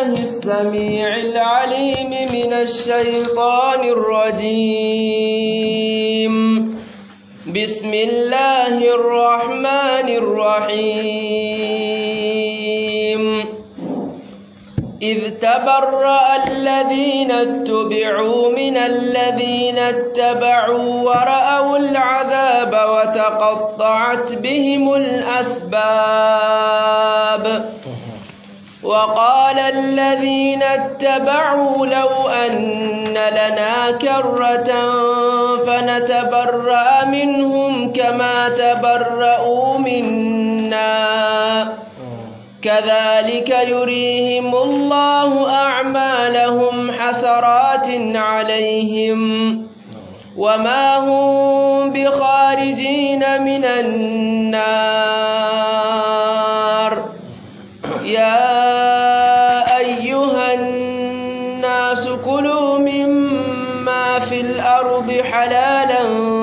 بالله السميع العليم من الشيطان الرجيم بسم الله الرحمن الرحيم إذ تبرأ الذين اتبعوا من الذين اتبعوا ورأوا العذاب وتقطعت بهم الأسباب وقال الذين اتبعوا لو أن لنا كرة فنتبرأ منهم كما تبرأوا منا كذلك يريهم الله أعمالهم حسرات عليهم وما هم بخارجين من النار يا أيها الناس كلوا مما في الأرض حلالا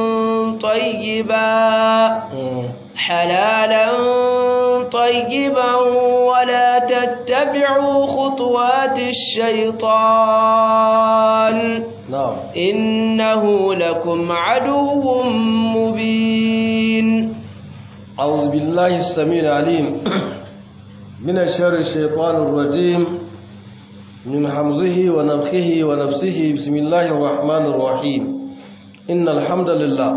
طيبا حلالا طيبا ولا تتبعوا خطوات الشيطان نعم إنه لكم عدو مبين أعوذ بالله السميع العليم من الشر الشيطان الرجيم من حمزه ونفخه ونفسه بسم الله الرحمن الرحيم إن الحمد لله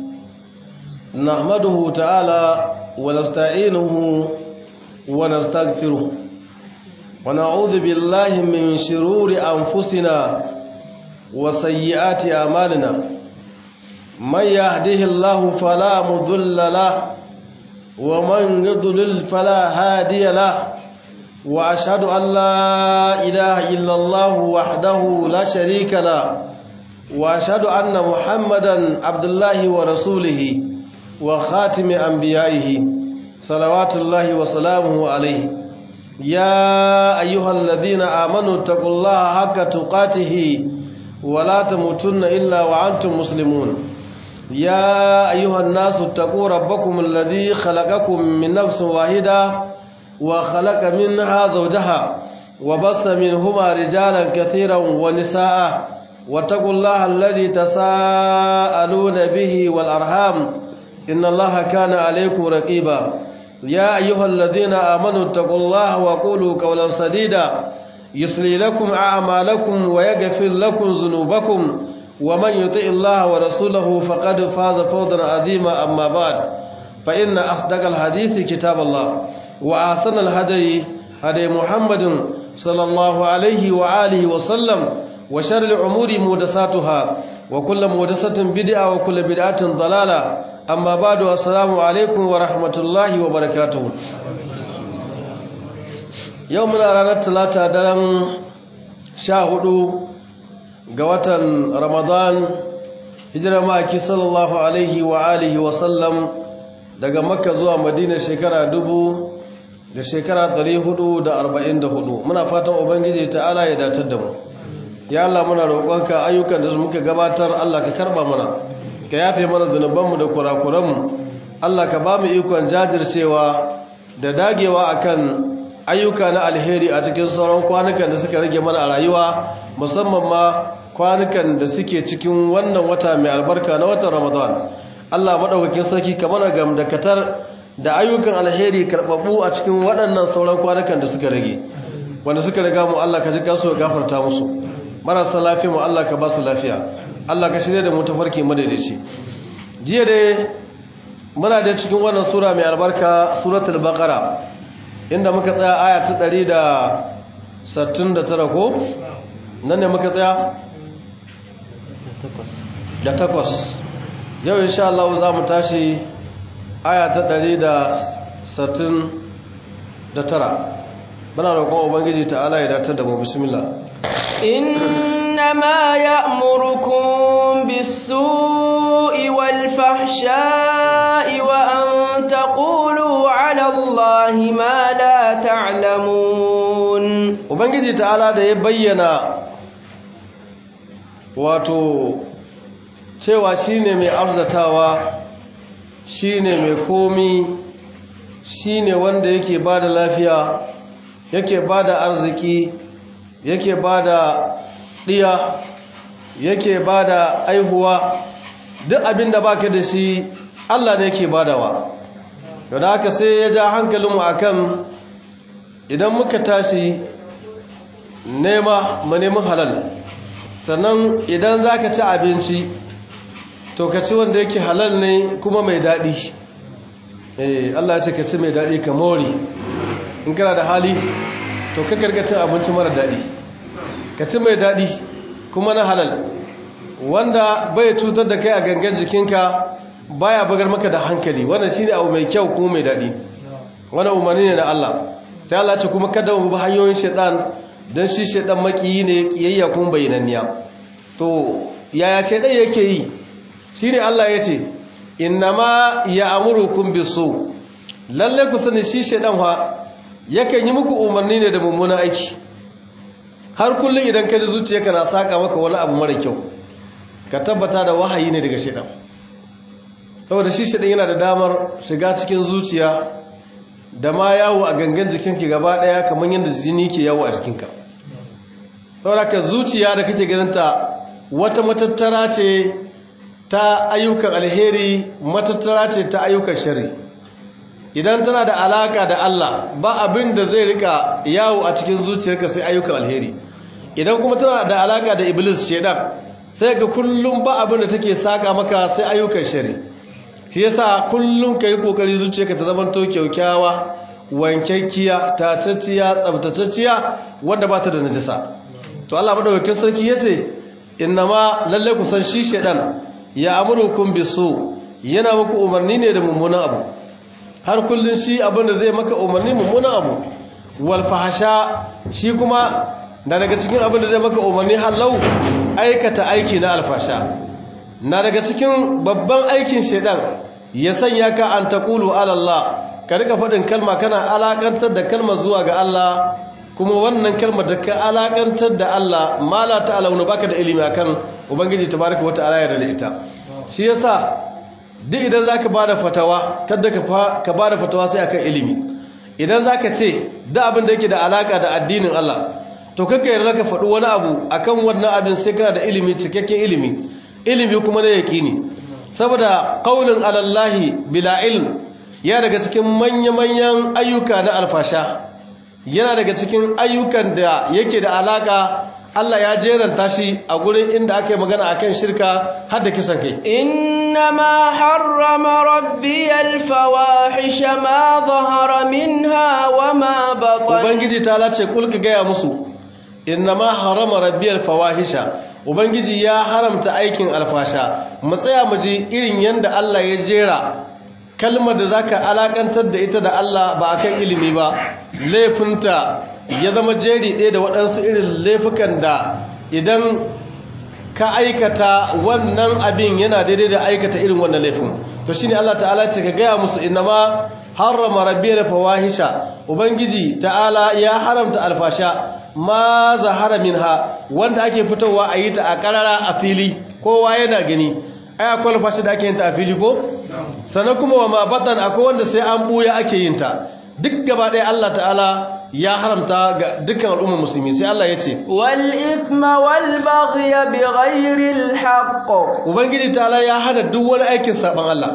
نحمده تعالى ونستعينه ونستغفره ونعوذ بالله من شرور أنفسنا وسيئات أعمالنا من يهده الله فلا مضل له ومن يضلل فلا هادي له وأشهد أن لا إله إلا الله وحده لا شريك له وأشهد أن محمدا عبد الله ورسوله وخاتم أنبيائه صلوات الله وسلامه عليه يا أيها الذين آمنوا اتقوا الله حق تقاته ولا تموتن إلا وأنتم مسلمون يا أيها الناس اتقوا ربكم الذي خلقكم من نفس واحدة وخلق منها زوجها وبص منهما رجالا كثيرا ونساء واتقوا الله الذي تساءلون به والأرحام إن الله كان عليكم رقيبا يا أيها الذين آمنوا اتقوا الله وقولوا قولا سديدا يصلي لكم أعمالكم ويغفر لكم ذنوبكم ومن يطع الله ورسوله فقد فاز فوزا عظيما أما بعد فإن أصدق الحديث كتاب الله وأحسن الهدي هدي محمد صلى الله عليه وآله وسلم وشر الأمور محدثاتها وكل محدثة بدعة وكل بدعة ضلالة amma ba da assalamu alaikum wa rahmatullahi wa barakatuhu yau muna ranar talata daren sha hudu ga watan ramadan hijirar ma'aiki sallallahu alaihi wa alihi wa sallam daga makka zuwa madina shekara dubu da shekara hudu da arba'in da hudu. muna fatan ubangiji ta'ala ya datar da mu ya Allah muna roƙonka ayyukan da muka gabatar Allah ka karba mana ka yafe mana zunubanmu da kurakuranmu Allah ka ba mu ikon jajircewa da dagewa akan ayyuka na alheri a cikin sauran kwanukan da suka rage mana a rayuwa musamman ma kwanukan da suke cikin wannan wata mai albarka na watan Ramadan Allah madaukakin sarki ka mana gamdakatar da ayyukan alheri karbabu a cikin waɗannan sauran kwanukan da suka rage wanda suka riga mu Allah ka ji kansu ya gafarta musu marasa lafiya mu Allah ka ba su lafiya Allah ka shirya da mu tafarki madaidaici jiya dai muna da cikin wannan sura mai albarka suratul baqara inda muka tsaya aya ta 169 ko nan ne muka tsaya da takwas yau insha Allah za mu tashi aya ta 169 muna roƙon ubangiji ta'ala ya datar da mu bismillah إنما يأمركم بالسوء والفحشاء وأن تقولوا على الله ما لا تعلمون ubangiji ta'ala da ya bayyana wato cewa shine mai arzatawa shine mai komi shine wanda yake bada lafiya yake bada arziki yake ba da ɗiya yake ba da aihuwa duk abin da baka da shi Allah ne yake badawa da haka sai ya ja hankalinmu akan idan muka tashi nema mu nemi halal sannan idan za ka ci abinci to ka ci wanda yake halal ne kuma mai daɗi eh Allah ya ce ka ci mai daɗi ka more in kana da hali to ka karkacin abinci mara daɗi ka ci mai daɗi kuma na halal wanda bai cutar da kai a gangan jikinka baya bugar maka da hankali wannan shine abu mai kyau kuma mai daɗi wannan umarni ne na Allah sai Allah ce kuma kada mu bi hanyoyin shaitan dan shi shaitan makiyi ne kiyayya kuma bayyananniya to yaya shaitan yake yi shine Allah yace innama ya'murukum bisu lalle ku sani shi shaitan fa yakan yi muku umarni ne da mummunan aiki har kullum idan ka ji zuciyarka na saka maka wani abu mara kyau ka tabbata da wahayi ne daga shaitan saboda shi shaitan yana da damar shiga cikin zuciya da ma yawo a gangan jikinki gaba daya kamar yadda jini ke yawo a jikinka saboda ka zuciya da kake ganinta wata matattara ce ta ayyukan alheri matattara ce ta ayyukan shari idan tana da alaka da Allah ba abin da zai rika yawo a cikin zuciyarka sai ayyukan alheri idan kuma tana da alaka da iblis shedan sai ga kullum ba abin da take saka maka sai ayyukan shari shi yasa kullum kai kokari zuciyarka ta zama to kyaukyawa wankakkiya tatacciya tsabtacciya wanda ba ta da najasa to Allah madaukakin sarki yace innama lalle ku san shi shedan ya amurukum bisu yana muku umarni ne da mummunan abu har kullun shi abinda zai maka umarni mummunan abu wal fahasha shi kuma da daga cikin abinda zai maka umarni halau aikata aiki na alfasha na daga cikin babban aikin shedan ya sanya ka an taqulu ala Allah ka rika faɗin kalma kana alakantar da kalmar zuwa ga Allah kuma wannan kalmar da ka alakantar da Allah ma la ta'lamu baka da ilimi akan ubangiji tabaraka wata'ala ya da ita shi yasa duk idan zaka bada fatawa kada ka ka bada fatawa sai akan ilimi idan zaka ce da abin da yake da alaka da addinin Allah to kaka yarda ka faɗi wani abu akan wannan abin sai kana da ilimi cikakken ilimi ilimi kuma da yaqini saboda qaulun alallahi bila ilm ya daga cikin manya-manyan ayyuka na alfasha yana daga cikin ayyukan da yake da alaka Allah ya jeranta shi a gurin inda aka yi magana akan shirka har da kisan kai innama harrama rabbi alfawahisha ma zahara minha wa ma batan ubangiji ta lace kulka gaya musu innama harrama rabbi alfawahisha ubangiji ya haramta aikin alfasha mu tsaya mu ji irin yanda Allah ya jera kalmar da zaka alakantar da ita da Allah ba akan ilimi ba laifinta ya zama jeri ɗaya da waɗansu irin laifukan da idan ka aikata wannan abin yana daidai da aikata irin wannan laifin to shine Allah ta'ala ce ka gaya musu innama harrama rabbiyal fawahisha ubangiji ta'ala ya haramta alfasha ma zahara minha wanda ake fitowa a yi ta a karara a fili kowa yana gani ai akwai alfashi da ake yin ta a fili ko sannan kuma wa ma batan akwai wanda sai an buya ake yin ta duk gaba ɗaya Allah ta'ala ya haramta ga dukkan al'ummar musulmi sai Allah ya ce wal ithma wal baghya bighayri al haqq ubangiji ta'ala ya hana duk wani aikin saban Allah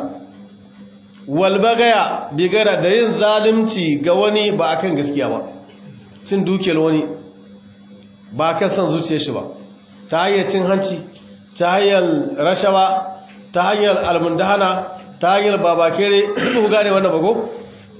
wal baghya bigara da yin zalunci ga wani ba akan gaskiya ba cin dukiyar wani ba kan san zuciyar shi ba ta hanyar cin hanci ta hanyar rashawa ta hanyar almundahana ta hanyar babakere ku gane wannan bago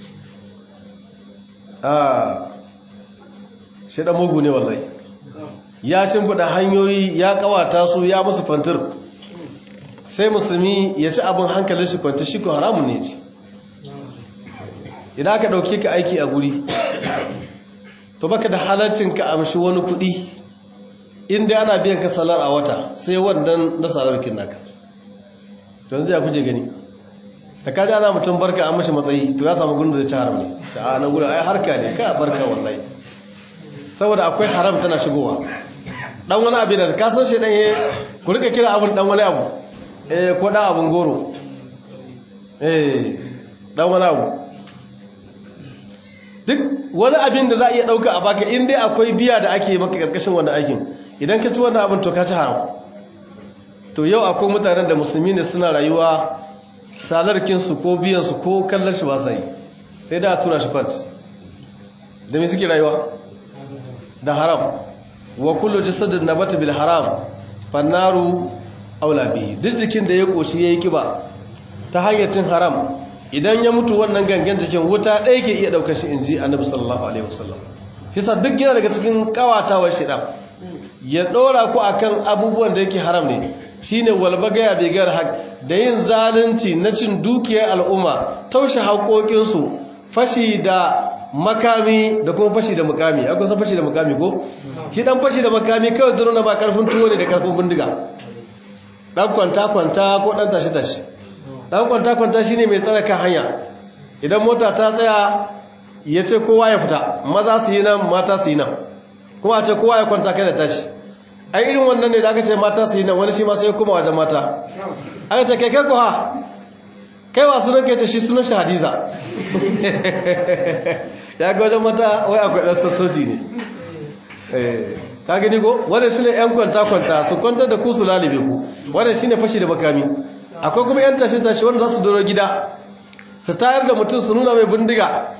a shi da mugu ne wallahi ya shimfiɗa hanyoyi ya kawata su ya musu fantir sai musulmi ya ci abin hankalin shi kwanci shi ko haramun ne ci idan aka ɗauke ka aiki a guri to baka da halaccin ka amshi wani kuɗi inda ana biyan ka salar a wata sai wannan na salarkin naka don zai kuje gani da kaji ana mutum barka an mashi matsayi to ya samu gudun da zai ci haram ne da a nan gudun ai harka ne ka barka wallahi saboda akwai haram tana shigowa dan wani abin da ka san shi dan ya ku rika kira abin dan wani abu eh ko dan abun goro eh dan wani abu duk wani abin da za a iya ɗauka a baka in dai akwai biya da ake maka ƙarƙashin wannan aikin idan ka ci wannan abin to ka ci haram to yau akwai mutanen da musulmi ne suna rayuwa salarkinsu ko biyansu ko kallon shi ba sa yi sai da a tura shi fat da mai suke rayuwa da haram wa kullu jasadin nabata bil haram fannaru aula bihi duk jikin da ya koshi yayi kiba ta hanyar cin haram idan ya mutu wannan gangan jikin wuta ɗaya ke iya ɗaukar shi inji annabi sallallahu alaihi wasallam kisa duk yana daga cikin kawatawar shaitan ya ɗora ku akan abubuwan da yake haram ne shine walbagaya bigar haq da yin zalunci na cin dukiyar al'umma taushe haƙoƙinsu fashi da makami da kuma fashi da makami akwai san fashi da makami ko shi dan fashi da makami kawai zaro na ba karfin tuwo ne da karfin bindiga dan kwanta kwanta ko dan tashi tashi dan kwanta kwanta shine mai tsara kan hanya idan mota ta tsaya ya ce kowa ya fita maza su yi nan mata su yi nan kuma a ce kowa ya kwanta kai da tashi ai irin wannan ne da aka ce mata su yi nan wani shi ma sai kuma wajen mata aka ce kai kai ko ha kai wa sunan kai ce shi sunan shi hadiza ya ga wajen mata wai akwai ɗan sassoji ne ka gani ko wadda shi ne 'yan kwanta-kwanta su kwanta da ku su lalibe ku wadda shi ne fashi da makami akwai kuma 'yan tashi-tashi wanda za su doro gida su tayar da mutum su nuna mai bindiga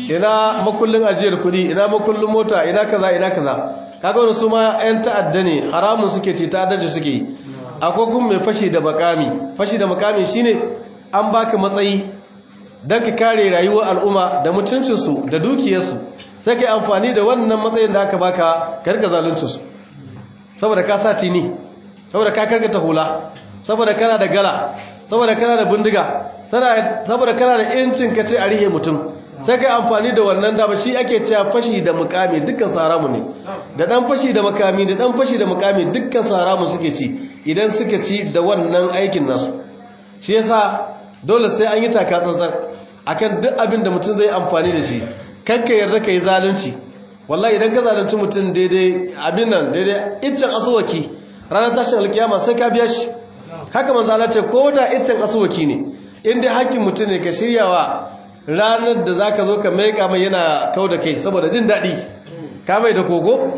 ina makullin ajiyar kuɗi ina makullin mota ina kaza ina kaza kaga wani su ma 'yan ta'adda ne haramun suke ce ta'addaji suke yi akwai kuma mai fashi da makami fashi da makami shine an baka matsayi don ka kare rayuwar al'umma da mutuncinsu da dukiyarsu sai ka yi amfani da wannan matsayin da aka baka karka zaluncinsu saboda ka sa tini saboda ka karkata hula saboda kana da gala saboda kana da bindiga saboda kana da yancin ka ce a rihe mutum sai ka yi amfani da wannan dama shi ake cewa fashi da mukami dukkan saramu ne da dan fashi da mukami da dan fashi da mukami dukkan saramu suke ci idan suka ci da wannan aikin nasu shi yasa dole sai an yi taka tsantsan akan duk abin da mutum zai amfani da shi kanka yarda ka yi zalunci wallahi idan ka zalunci mutum daidai abin nan daidai iccen asuwaki ranar tashin alkiyama sai ka biya shi haka manzo Allah ce ko da iccen asuwaki ne in dai hakkin mutum ne ka shiryawa ranar da zaka zo ka maika mai yana kau da kai saboda jin daɗi ka mai da kogo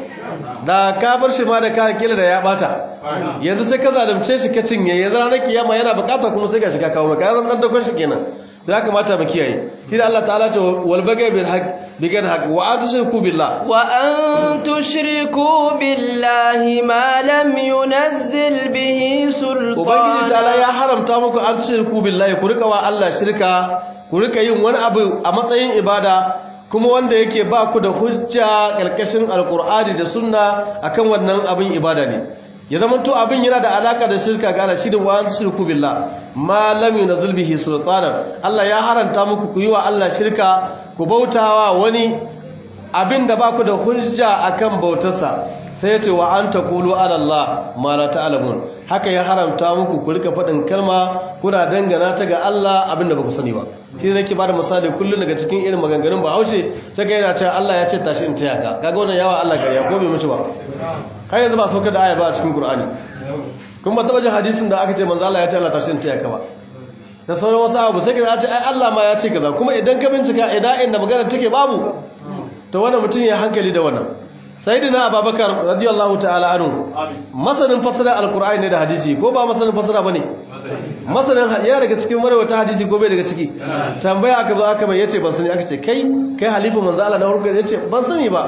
da ka bar shi ma da ka kila da ya bata yanzu sai ka zalunce shi ka cinye yanzu ranar kiyama yana bukata kuma sai ka shiga kawo maka ya zama dan dakon shi kenan da kamata mu kiyaye shi da Allah ta'ala ce wal bagai bil haqq bigan haqq wa an tushriku billah wa an tushriku billahi ma lam yunzil bihi sultana ubangiji ta'ala ya haramta muku an tushriku billahi ku rika wa Allah shirka ku rika yin wani abu a matsayin ibada kuma wanda yake ba ku da hujja karkashin alqur'ani da sunna akan wannan abin ibada ne ya zama to abin yana da alaka da shirka ga Allah shi da wa shirku billah ma lam yunzil bihi sultanan Allah ya haranta muku ku yi wa Allah shirka ku bautawa wani abin da baku da hujja akan bautarsa sai ya ce wa an taqulu ala Allah ma la ta'lamun haka ya haramta muku ku rika faɗin kalma kuna dangana ta ga Allah abin da baku sani ba shi ne nake bada misali kullun daga cikin irin maganganun Bahaushe sai ga yana cewa Allah ya ce tashi in taya ka kaga wannan yawa Allah gariya ko bai mutu ba har yanzu ba sauka da aya ba a cikin Qur'ani kuma ba taba jin hadisin da aka ce manzo Allah ya ce Allah tashi in taya ka ba da sauran wasu abu sai ka ce ai Allah ma ya ce kaza kuma idan ka bincika idan inda magana take babu to wannan mutum ya hankali da wannan sayyidina Abubakar radiyallahu ta'ala anhu masanin fasara alqur'ani ne da hadisi ko ba masanin fasara bane masanin ya daga cikin marwata hadisi ko bai daga ciki tambaya aka zo aka mai yace ban sani aka ce kai kai halifu manzo Allah na farko yace ban sani ba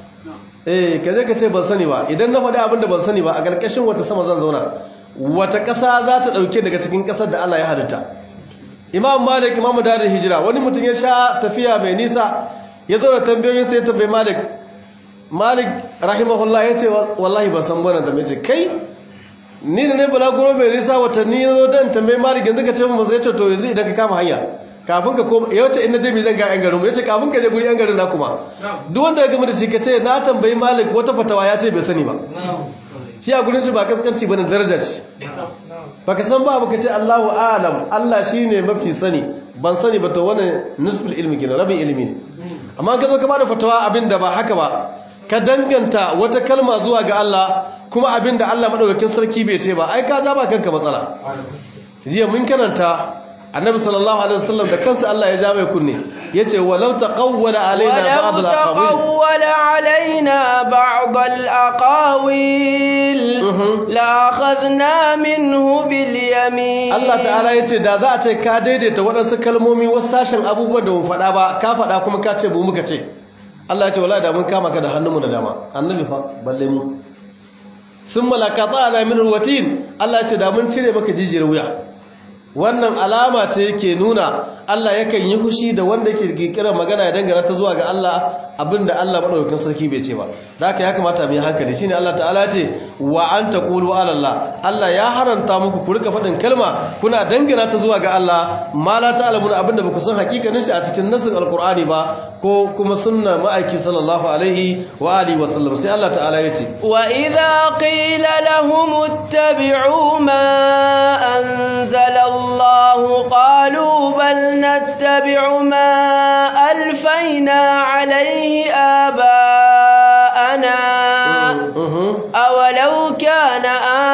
eh kaje ka ce ban sani ba idan na faɗi abin da ban sani ba a ƙarƙashin wata sama zan zauna wata ƙasa za ta ɗauke daga cikin ƙasar da Allah ya halitta imam malik imam dadin hijira wani mutum ya sha tafiya mai nisa ya zo da tambayoyin sai ya tambayi malik malik rahimahullah ya ce wallahi ban san bana da ce kai ni da ne balaguro mai nisa watanni ya zo dan tambayi malik yanzu ka ce mun sai ce to yanzu idan ka kama hanya kafin ka koma ya wace inda jami zan ga yan garin mu yace kafin ka je guri yan garin na kuma duk wanda ya gama da shi kace na tambayi malik wata fatawa ya ce bai sani ba shi a gurin shi ba kaskanci bane daraja ce baka san ba baka ce Allahu a'lam Allah shine mafi sani ban sani ba to wannan nisful ilmi kenan rabin ilmi ne amma ka zo ka bada fatawa abinda ba haka ba ka danganta wata kalma zuwa ga Allah kuma abinda Allah madaukakin sarki bai ce ba ai ka ja ba kanka matsala jiya mun karanta annabi sallallahu alaihi wasallam da kansa Allah ya ja mai kunne yace walau taqawwala alaina ba'd ولو al-aqawil تقول علينا بعض الأقاويل Mhm. لأخذنا منه باليمين Allah ta'ala ya ce da za a ce ka daidaita waɗansu kalmomi wasu sashen abubuwan da mu faɗa ba ka faɗa kuma ka ce mu muka ce Allah ya ce wala da mun kama ka da hannunmu na dama annabi fa balle mu sun malaka tsana min ruwatin Allah ya ce da mun cire maka jijiyar wuya wannan alama ce yake nuna Allah yakan yi fushi da wanda yake kirkirar magana ya dangana ta zuwa ga Allah abinda Allah madaukakin sarki bai ce ba da haka ya kamata mu yi hankali shine Allah ta'ala ce wa an taqulu ala Allah Allah ya haranta muku ku rika faɗin kalma kuna dangana ta zuwa ga Allah ma la ta'lamun abinda baku san hakikanin shi a cikin nasin alqur'ani ba ko kuma sunna ma'aiki sallallahu alaihi wa alihi wa sallam sai Allah ta'ala ya ce وإذا قيل لهم اتبعوا ما أنزل الله قالوا بل نتبع ما ألفينا عليه آباءنا Mhm. أولو كان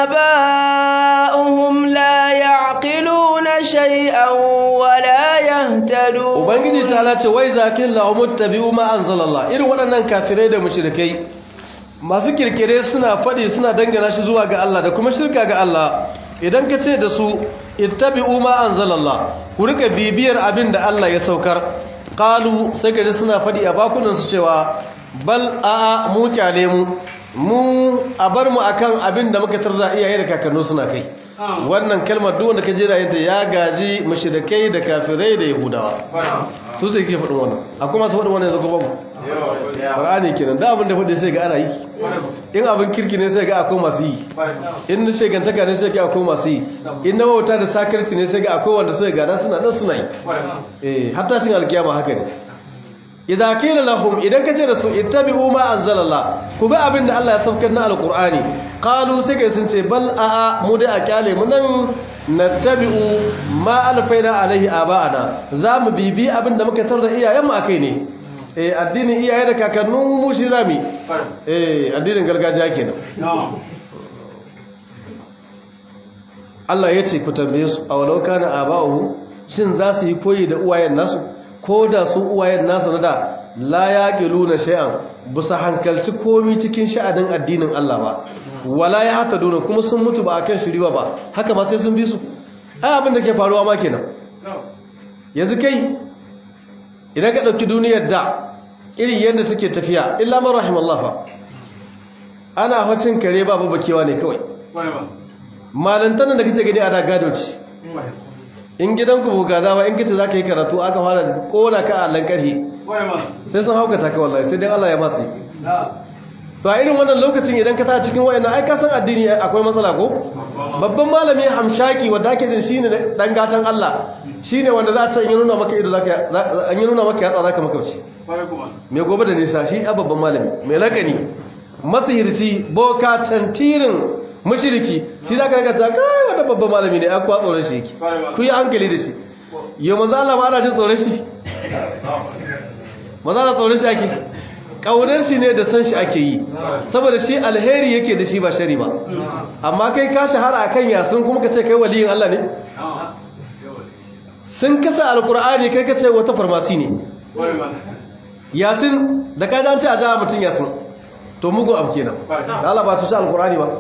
آباؤهم لا يعقلون شيئا ولا يهتدون ubangiji ta lace wai zakin lahumut tabi'u ma anzalallah irin waɗannan kafirai da mushrikai masu kirkire suna faɗi suna dangana shi zuwa ga Allah da kuma shirka ga Allah idan ka ce da su ittabi'u ma anzalallah ku rika bibiyar abin da Allah ya saukar qalu sai ka ji suna faɗi a bakunan su cewa bal a'a mu kyale mu mu a bar mu akan abin da muka tarda iyaye da kakannu suna kai wannan kalmar duk wanda ka jira yadda ya gaji mushrikai da kafirai da yahudawa su zai ke faɗin wannan akwai masu faɗin wannan yanzu ko babu Qur'ani kenan da abin da faɗi sai ga ana yi in abin kirki ne sai ga akwai masu yi in na shegantaka ne sai ga akwai masu yi in na wauta da sakarci ne sai ga akwai wanda sai ga suna nan suna yi eh hatta shin alkiyama haka ne idza qila lahum idan kace da su ittabi'u ma anzalallah ku bi abin da Allah ya saukar na alqur'ani qalu sai kai sun ce bal a a mu dai a kyale mu nan nattabi'u ma alfaina alaihi aba'ana zamu bibi abin da muka tarda iyayen mu akai ne eh addinin iyaye da kakannu mu shi zamu yi. eh addinin gargajiya kenan Allah ya ce ku tambaye su a walau kana aba'uhu shin za su yi koyi da uwayen nasu ko da su uwayen nasu na da la yaqiluna shay'an busa hankalci komi cikin sha'anin addinin Allah ba wala ya hata dona kuma sun mutu ba akan shiriwa ba haka ba sai sun bi su ai abin da ke faruwa ma kenan yanzu kai idan ka dauki duniyar da irin yadda take tafiya illa man rahimallah fa ana hacin kare babu bakewa ne kawai malantan da kake gani a da gado ce in gidanku buga dama in kace zaka yi karatu aka fara kona ka a allan karhi sai sun haukata ka wallahi sai dai Allah ya masu to a irin wannan lokacin idan ka ta cikin wayannan ai ka san addini akwai matsala ko babban malami hamshaki wanda ake din shine dan gatan Allah shine wanda za ta yi nuna maka ido zaka an yi nuna maka yatsa zaka makauci me gobe da nisa shi a babban malami mai lakani masihirci boka tantirin mushriki shi zaka ga ta kai wanda babban malami ne akwa tsoron shi yake ku yi hankali da shi yau manzo Allah ma ana jin tsoron shi maza da tsoron shi ake ƙaunar shi ne da san shi ake yi saboda shi alheri yake da shi ba shari ba amma kai ka shahara a kan yasun kuma ka ce kai waliyin Allah ne sun kasa alkur'ani kai ka ce wata farmasi ne yasin da ka ce a jawa mutum yasin to mugun abu kenan da Allah ba ta ci alkur'ani ba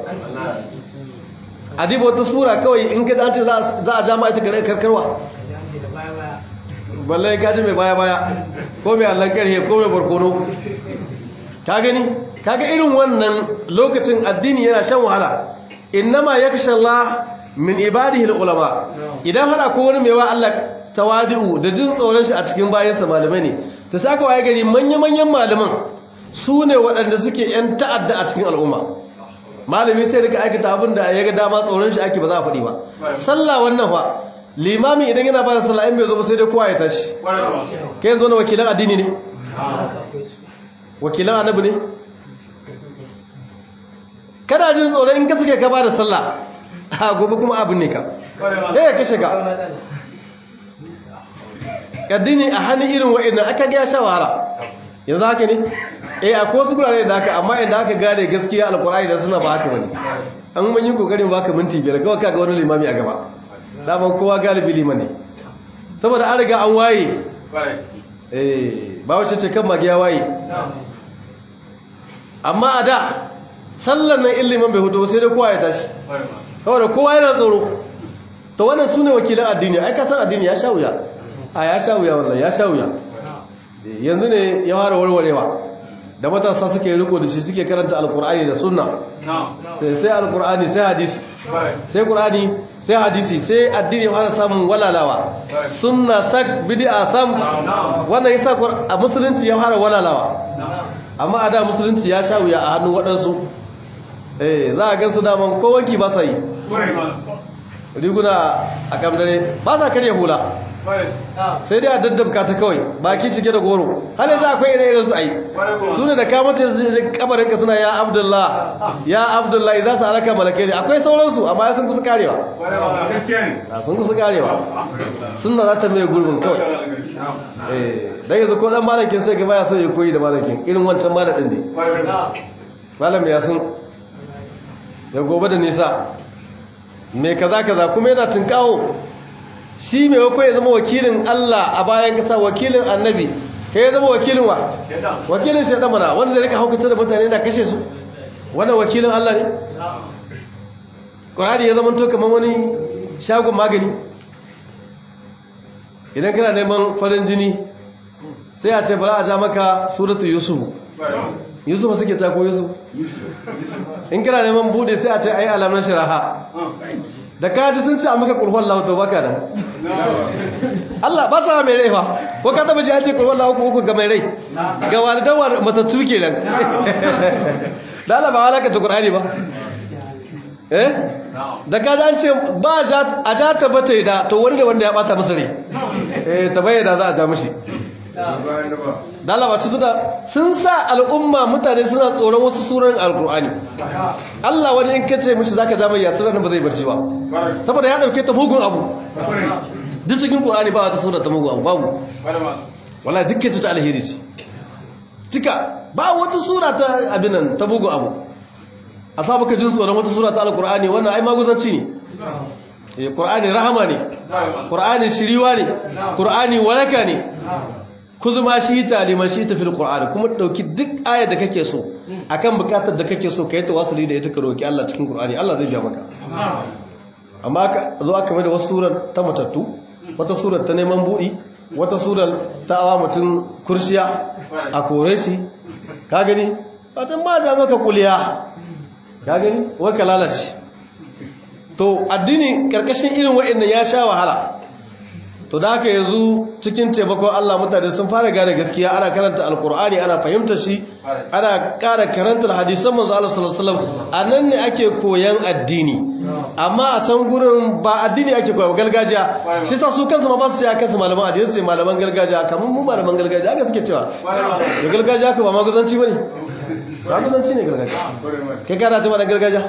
adiba wata sura kawai in ka ce za a jama ita karkarwa balle ka ji mai baya-baya ko mai allon karhe ko mai barkono ka gani kaga irin wannan lokacin addini yana shan wahala innama yakhsha Allah min ibadihi ulama idan hada ko wani mai wa Allah tawadi'u da jin tsoron shi a cikin bayansa malamai ne ta saka waye gari manya-manyan malaman su ne waɗanda suke yan ta'adda a cikin al'umma malami sai daga aikata abin da ya ga dama tsoron shi ake ba za a faɗi ba sallah wannan fa limami idan yana ba da sallah in bai zo ba sai dai kowa ya tashi kai yanzu na wakilan addini ne wakilan annabi ne kada jin tsoron in ka suke ka ba da sallah a gobe kuma abin ne ka eh ka shiga addini a hannun irin wa'annan aka ga sha wahala yanzu haka ne eh akwai wasu gurare da haka amma idan aka gane gaskiya alkur'ani da suna ba haka bane an mun yi kokarin baka minti biyar kawai kaga wani limami a gaba daman kowa galibi liman ne saboda an riga an waye eh ba wace ce kan magiya waye amma a da sallan nan ilimin bai hutu sai dai kowa ya tashi kawai da kowa yana tsoro to wannan su ne wakilan addini ai ka san addini ya sha wuya a ya sha wuya wannan ya sha wuya yanzu ne ya fara warwarewa da matasa suke riko da shi suke karanta alkur'ani da sunna sai sai alkur'ani sai hadisi sai qur'ani sai hadisi sai addini ya fara samun walalawa sunna sak bid'a sam wannan yasa a musulunci ya fara walalawa amma a da musulunci ya sha wuya a hannun waɗansu eh za a gansu daman ko wanki ba sa yi riguna a kamdare ba sa karya hula sai dai a daddabka ta kawai baki cike da goro har yanzu akwai ire iren su ai su ne da kamata su je kabarin ka suna ya abdullah ya abdullah idan su alaka malakai ne akwai sauransu amma sun kusa karewa sun kusa karewa sunna za ta mai gurbin kawai eh dan yanzu ko dan malakin sai ga baya so ya koyi da malakin irin wancan malakin ne malam ya sun ya gobe da nisa me kaza kaza kuma yana tunkawo shi mai wako ya zama wakilin Allah a bayan kasa wakilin annabi kai ya zama wakilin wa wakilin shaidan mana wanda zai rika haukata da mutane da kashe su wannan wakilin Allah ne Qur'ani ya zama to kamar wani shagon magani idan kana neman farin jini sai a ce bala a ja maka suratu yusuf yusuf suke ta ko yusuf in kana neman bude sai a ce ayi alamun shiraha da kaji sun ce a maka kurban lahu to baka nan Allah ba sa mai rai fa ko ka taba ji an ce kurban lahu uku ga mai rai ga walidan wa matattu kenan da Allah ba halaka ta Qur'ani ba eh da kaji an ce ba a ja ta bata da to wani da wanda ya bata masa rai eh ta bayyana za a ja mishi da Allah ba su da sun sa al'umma mutane suna tsoron wasu suran alkur'ani Allah wani in kace mishi zaka ja mai yasira nan ba zai barci ba saboda ya dauke ta mugun abu duk cikin qur'ani ba wata sura ta mugun abu babu wallahi dukkan ta alheri ce tika ba wata sura ta abin nan ta mugun abu a sa baka jin tsoron wata sura ta alkur'ani wannan ai maguzanci ne eh qur'ani rahama ne qur'ani shiriwa ne qur'ani walaka ne kuzuma shi ta liman shi ta fil qur'ani kuma dauki duk ayar da kake so akan bukatar da kake so kai tawassuli da ita ka roki Allah cikin qur'ani Allah zai biya maka amma ka zo aka mai da wasu surar ta matattu wata surar ta neman budi wata surar ta awa mutum kursiya a kore shi ka gani watan ba da maka kuliya ka gani wai ka lalace to addini karkashin irin wa'annan ya sha wahala to da haka yanzu cikin taimakon Allah mutane sun fara gane gaskiya ana karanta alkur'ani ana fahimtar shi ana ƙara karantar hadisan manzo Allah sallallahu alaihi wasallam anan ne ake koyan addini amma a san gurin ba addini ake koya gargajiya shi sa su kansu ma ba su sai kansu malaman addini sai malaman gargajiya kamar mu malaman gargajiya haka suke cewa da gargajiya ka ba maguzanci bane maguzanci ne gargajiya kai kana cewa da gargajiya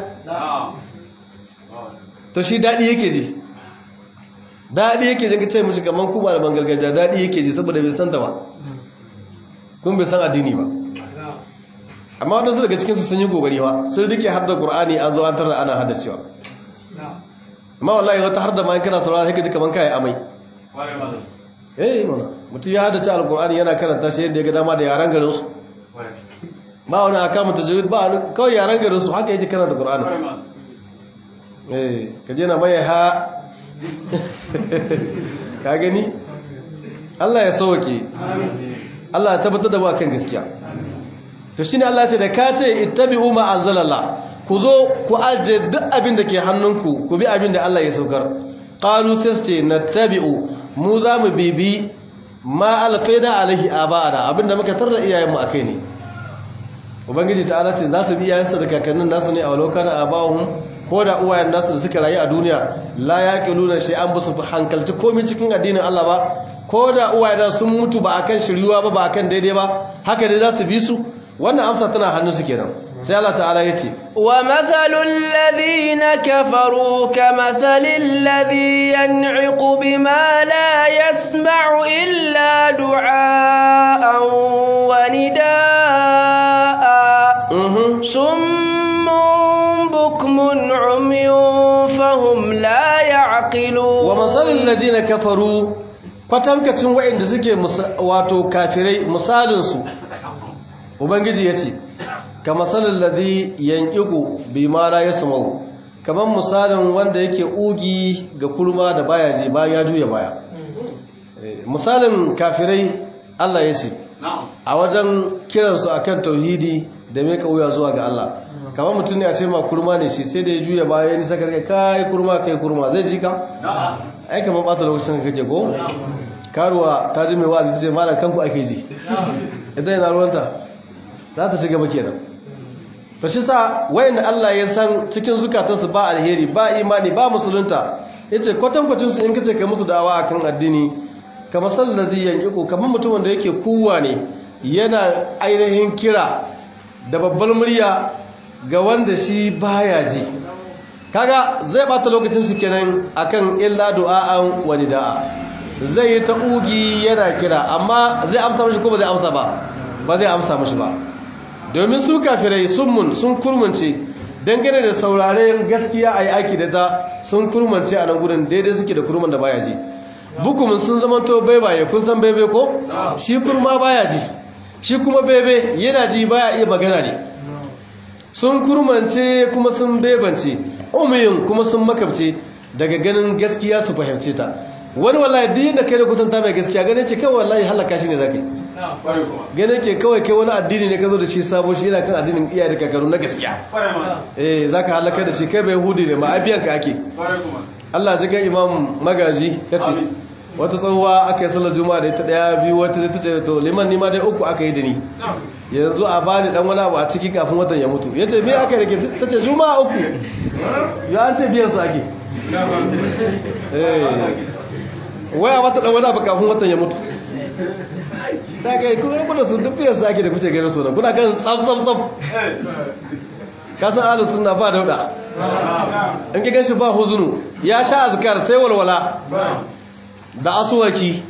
to shi dadi yake ji daɗi yake jin ce mishi kamar ku malaman gargajiya daɗi yake ji saboda bai san ta ba kun bai san addini ba amma wadansu daga cikinsu sun yi gogari ba sun rike har da ƙur'ani an zo an tarar ana hada cewa amma wallahi wata har da ma kana saurara sai ka ji kamar kai amai eh mana mutum ya hada ce alƙur'ani yana karanta shi yadda ya ga dama da yaran garin su ba wani aka mu tajwid ba wani kawai yaran garin su haka yake karanta ƙur'ani eh ka je na mai ha ka gani Allah ya sauke Allah ya tabbatar da mu akan gaskiya to shine Allah ce da ka ce ittabi'u ma anzalalla ku zo ku aje duk abin da ke hannunku ku bi abin da Allah ya saukar qalu sai nattabi'u mu za mu bibi ma alfaida alaihi aba'ana abinda muka tarda iyayenmu akai ne ubangiji ta'ala ce za su bi iyayensu da kakannin nasu ne a lokacin aba'uhum ko da uwayen nasu da suka rayu a duniya la yaqiluna shay'an basu hankalci komai cikin addinin Allah ba ko da uwayen sun mutu ba akan shiriwa ba ba akan daidai ba haka dai za su bi su wannan amsa tana hannun su kenan sai Allah ta'ala yace wa mathalul ladina kafaru kamathalil ladhi yan'iqu bima la yasma'u illa du'aan wa nidaa summun bukmun umyun fahum la ya'qilun wa mathalul ladina kafaru kwatankacin waɗanda suke wato kafirai misalinsu ubangiji ya ce ka masalin ladhi yanqiqu bima la yasma'u kamar misalin wanda yake ugi ga kurma da baya ji bayan ya juya baya misalin kafirai Allah ya ce a wajen kiransu akan tauhidi da mai kauya zuwa ga Allah kamar mutum ne a ce ma kurma ne shi sai da ya juya baya ya nisa karkai kai kurma kai kurma zai ji ka ai kamar bata lokacin ka kake ko karuwa ta ji mai wa'azi ta ce malam kanku ake ji ita yana ruwanta za ta shiga baki nan to shi sa wayanda Allah ya san cikin zukatansu ba alheri ba imani ba musulunta yace kwatankwacin su in kace kai musu da'awa akan addini kamar salladhi yanqiqu kamar mutumin da yake kuwa ne yana ainihin kira da babbar murya ga wanda shi baya ji kaga zai bata lokacin su kenan akan illa du'a'an wa nida'a zai yi ta ugi yana kira amma zai amsa mashi ko ba zai amsa ba ba zai amsa mashi ba domin su kafirai sun mun sun kurmance dangane da sauraren gaskiya a yi aiki da ta sun kurmance a nan gudun daidai suke da kurman da baya ji bukumin sun zamanto baibaye kun san bebe ko shi kurma baya ji shi kuma bebe yana ji baya iya magana ne sun kurmance kuma sun bebance umiyin kuma sun makabce daga ganin gaskiya su fahimce ta wani wallahi duk yadda kai da kusanta mai gaskiya ganin ce kawai wallahi halaka shi ne zaka yi ganin ke kawai kai wani addini ne ka zo da shi sabo shi yana kan addinin iyaye da kakaru na gaskiya eh zaka halaka da shi kai bai hudi ne ma abiyan ka ake Allah ji kan imam magaji yace wata tsohuwa aka yi sallar juma'a da ita daya biyu wata ta ce to liman nima dai uku aka yi da ni yanzu a bani dan wani abu a ciki kafin watan ya mutu yace me aka yi da ke ta ce juma'a uku ya an ce biyan su ake eh waya mata dan wani abu kafin watan ya mutu ta kai kuma kuna su duk biyan su ake da kuce gairar su da kuna kan tsaf tsaf tsaf kasan ahlus sunna ba dauda in ki ganshi ba huzunu ya sha azkar sai walwala da asuwaki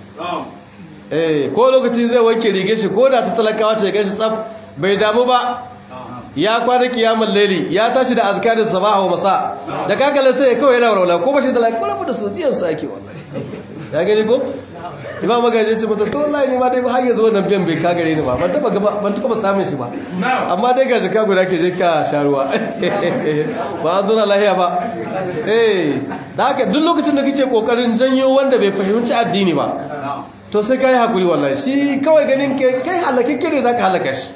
eh ko lokaci zai wanke rige shi ko da ta talakawa ce ganshi tsaf bai damu ba ya kwana kiyamul laili ya tashi da azkarin sabaha wa masa da kakale sai ya kawai yana walwala ko bashi da lafiya ko da su biyan sa ake wallahi ya gani ko imam magaji ce mata to wallahi ni ma dai har yanzu wannan biyan bai ka gare ni ba ban taba ban taba samun shi ba amma dai ga shika guda ke je ka sharuwa ba an zo na lahiya ba eh da haka duk lokacin da kike kokarin janyo wanda bai fahimci addini ba to sai kai hakuri wallahi shi kawai ganin ke kai halakin kire zaka halaka shi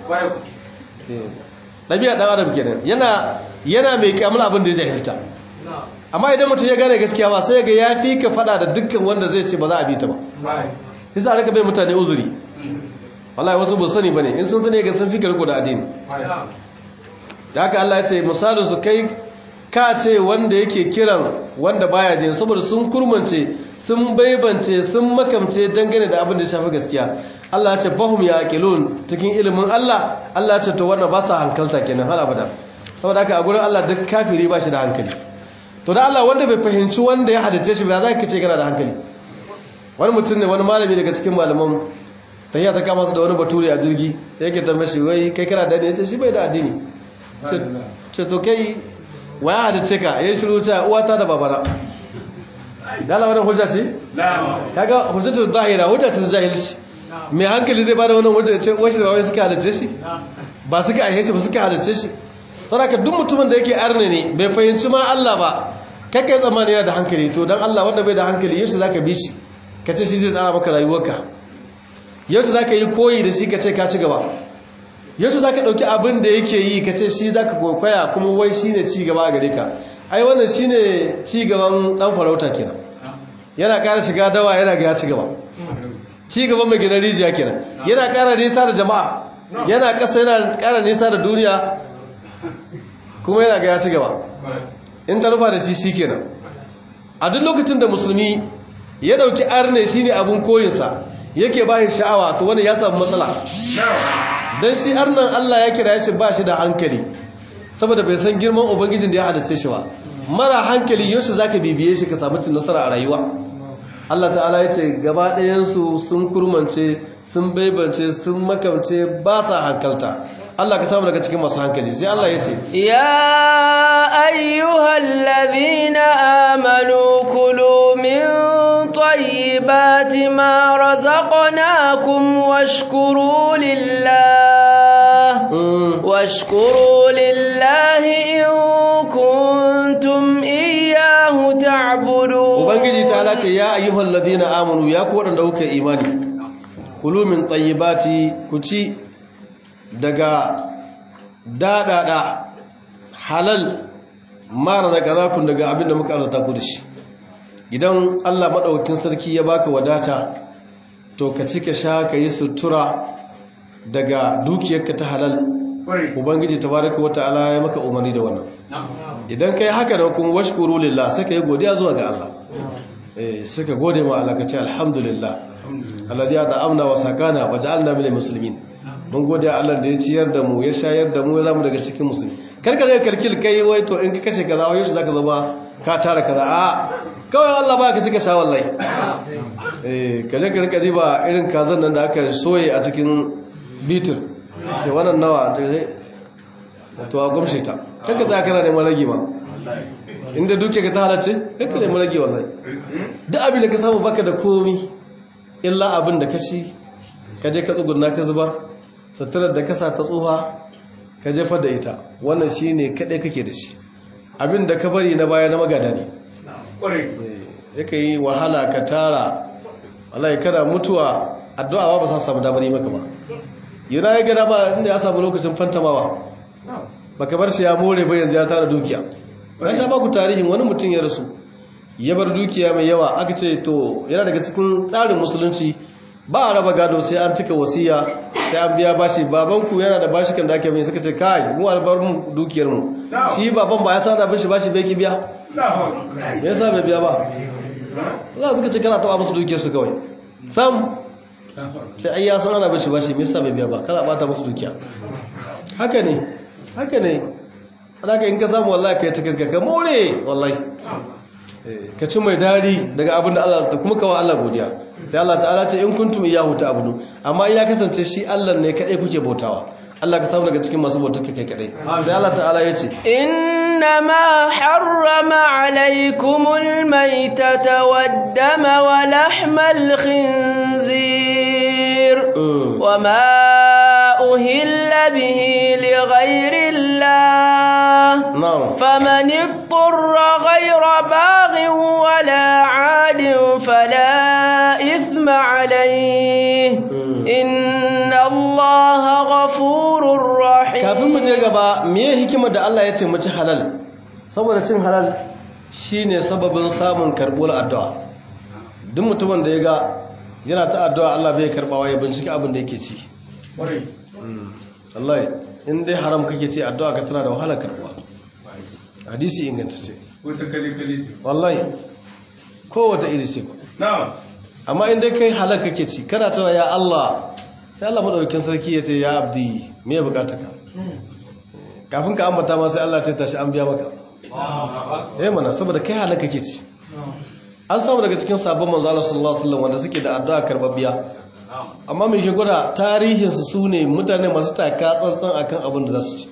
dabi'a dan adam kenan yana yana mai kiyamul abin da ya jahilta amma idan mutum ya gane gaskiya ba sai ga ya fi ka fada da dukkan wanda zai ce ba za a bi ta ba yasa aka bai mutane uzuri wallahi wasu ba sani bane in sun sani ga sun fi ka riko da addini da haka Allah ya ce misalin su kai ka ce wanda yake kiran wanda baya jin saboda sun kurmance sun baibance sun makamce dangane da abin da ya shafi gaskiya Allah ya ce bahum yaqilun cikin ilimin Allah Allah ya ce to wannan ba sa hankalta kenan har abada saboda haka a gurin Allah duk kafiri ba shi da hankali to da Allah wanda bai fahimci wanda ya hadace shi ba za ka ce kana da hankali wani mutum ne wani malami daga cikin malaman tafiya ta kama su da wani bature a jirgi yake tambaye shi wai kai kana da addini shi bai da addini ce to kai waya hadace ka ya shiru ta uwata da babana dala wannan hujja ce kaga hujjatu zahira hujja ce jahilci mai hankali zai bada wannan hujja ce wai shi da wai suka hadace shi ba suka aihe shi ba suka hadace shi saboda duk mutumin da yake arne ne bai fahimci ma Allah ba kai kai tsammani yana da hankali to dan Allah wanda bai da hankali yaushe zaka bi shi ka ce shi zai tsara maka rayuwarka yaushe zaka yi koyi da shi ka ce ka ci gaba yaushe zaka dauki abin da yake yi ka ce shi zaka kokoya kuma wai shine ci gaba a gare ka ai wannan shine ci gaban dan farauta kenan yana ƙara shiga dawa yana ga ci gaba ci gaban mai gina rijiya kenan yana ƙara nisa da jama'a yana ƙasa yana ƙara nisa da duniya kuma yana ga ya ci gaba in ta rufa da shi shi kenan a duk lokacin da musulmi ya dauki arne shi ne abin koyinsa yake bayan sha'awa to wani ya samu matsala don shi arnan allah ya kira shi ba shi da hankali saboda bai san girman ubangijin da ya hadace shi ba mara hankali yaushe za ka bibiye shi ka samu cin nasara a rayuwa allah ta'ala ya ce gaba ɗayansu sun kurmance sun baibance sun makamce ba sa hankalta Allah ka samu daga cikin masu hankali sai Allah ya ce ya ayyuhal ladhina amanu kulu min طيبات ما رزقناكم واشكروا لله واشكروا لله إن كنتم إياه تعبدون ubangiji ta ce ya ayyuhal ladina amanu ya ku wadanda kuka imani kulu min tayyibati ku ci daga dadada halal mara da karakun daga abinda muka arzuta ku da shi idan Allah madaukakin sarki ya baka wadata to ka ci ka sha ka yi sutura daga dukiyarka ta halal ubangiji tabaraka wa ta'ala ya maka umarni da wannan idan kai haka da kuma washkuru lillah sai ka yi godiya zuwa ga Allah eh sai ka gode ma Allah ka ce alhamdulillah alladhi at'amna wa sakana wa ja'alna minal muslimin mun gode Allah da ya ciyar da mu ya shayar da mu ya zamu daga cikin musulmi karka da karkil kai wai to in ka kashe kaza wai shi zaka zama ka tara kaza a kawai Allah ba ka cika sha wallahi eh kaje ka rika ba irin kazan nan da aka soye a cikin bitir sai wannan nawa to a gumshe ta kanka za kana neman rage ma inda duke ka ta halarci kanka neman rage wallahi duk abin da ka samu baka da komi illa abin da ka ci ka je ka tsuguna ka zuba satarar da ka sa ta tsuha ka jefa da ita wannan shi ne kaɗai kake da shi abin da ka bari na baya na magada ne ya ka yi wahala ka tara wallahi kana mutuwa addu'a ba sa samu damar yi maka ba yana ya gada ba inda ya samu lokacin fantamawa baka bar shi ya more ba yanzu ya tara dukiya na sha baku tarihin wani mutum ya rasu ya bar dukiya mai yawa aka ce to yana daga cikin tsarin musulunci ba a raba gado sai an cika wasiya sai an biya bashi babanku yana da bashi kan da ake mai suka ce kai mu albar mu dukiyar mu shi baban ba ya sa da bashi bashi bai ki biya me yasa bai biya ba za suka ce kana taba musu dukiyar su kawai sam sai ai ya san ana bashi bashi me yasa bai biya ba kana bata musu dukiya haka ne haka ne alaka in ka samu wallahi kai ta kanka ka more wallahi ka ci mai dari daga abin da Allah ta kuma kawo Allah godiya sai Allah ta'ala ce in kuntum iyyahu ta'budu amma in ya kasance shi Allah ne kadai kuke bautawa Allah ka samu daga cikin masu bautar kai kadai sai Allah ta'ala ya ce إنما حرم عليكم الميتة والدم ولحم الخنزير وما أهل به لغير الله na'am فمن اضطر غير باغ ولا عاد فلا إثم عليه إن الله غفور kafin mu je رحيم gaba meye hikimar da Allah ya ce mu ci halal saboda cin halal shine sababin samun karbuwar addu'a duk mutumin da ya ga yana ta addu'a Allah bai karbawa ya bincike abin da yake ci wallahi in dai haram kake ci addu'a ka tana da wahala karbuwa hadisi inganta ce Wata kale-kale ce. wallahi kowace iri ce Na'am. amma in dai kai halal kake ci kana cewa ya Allah sai Allah madaukakin sarki ya ce ya abdi me ya bukata ka kafin ka ambata ma sai Allah ce tashi an biya maka eh mana saboda kai halal kake ci an samu daga cikin sabon manzo Allah sallallahu alaihi wasallam wanda suke da addu'a karbabbiya amma me ke gwada tarihin su sune mutane masu taka tsantsan akan abin da za su ci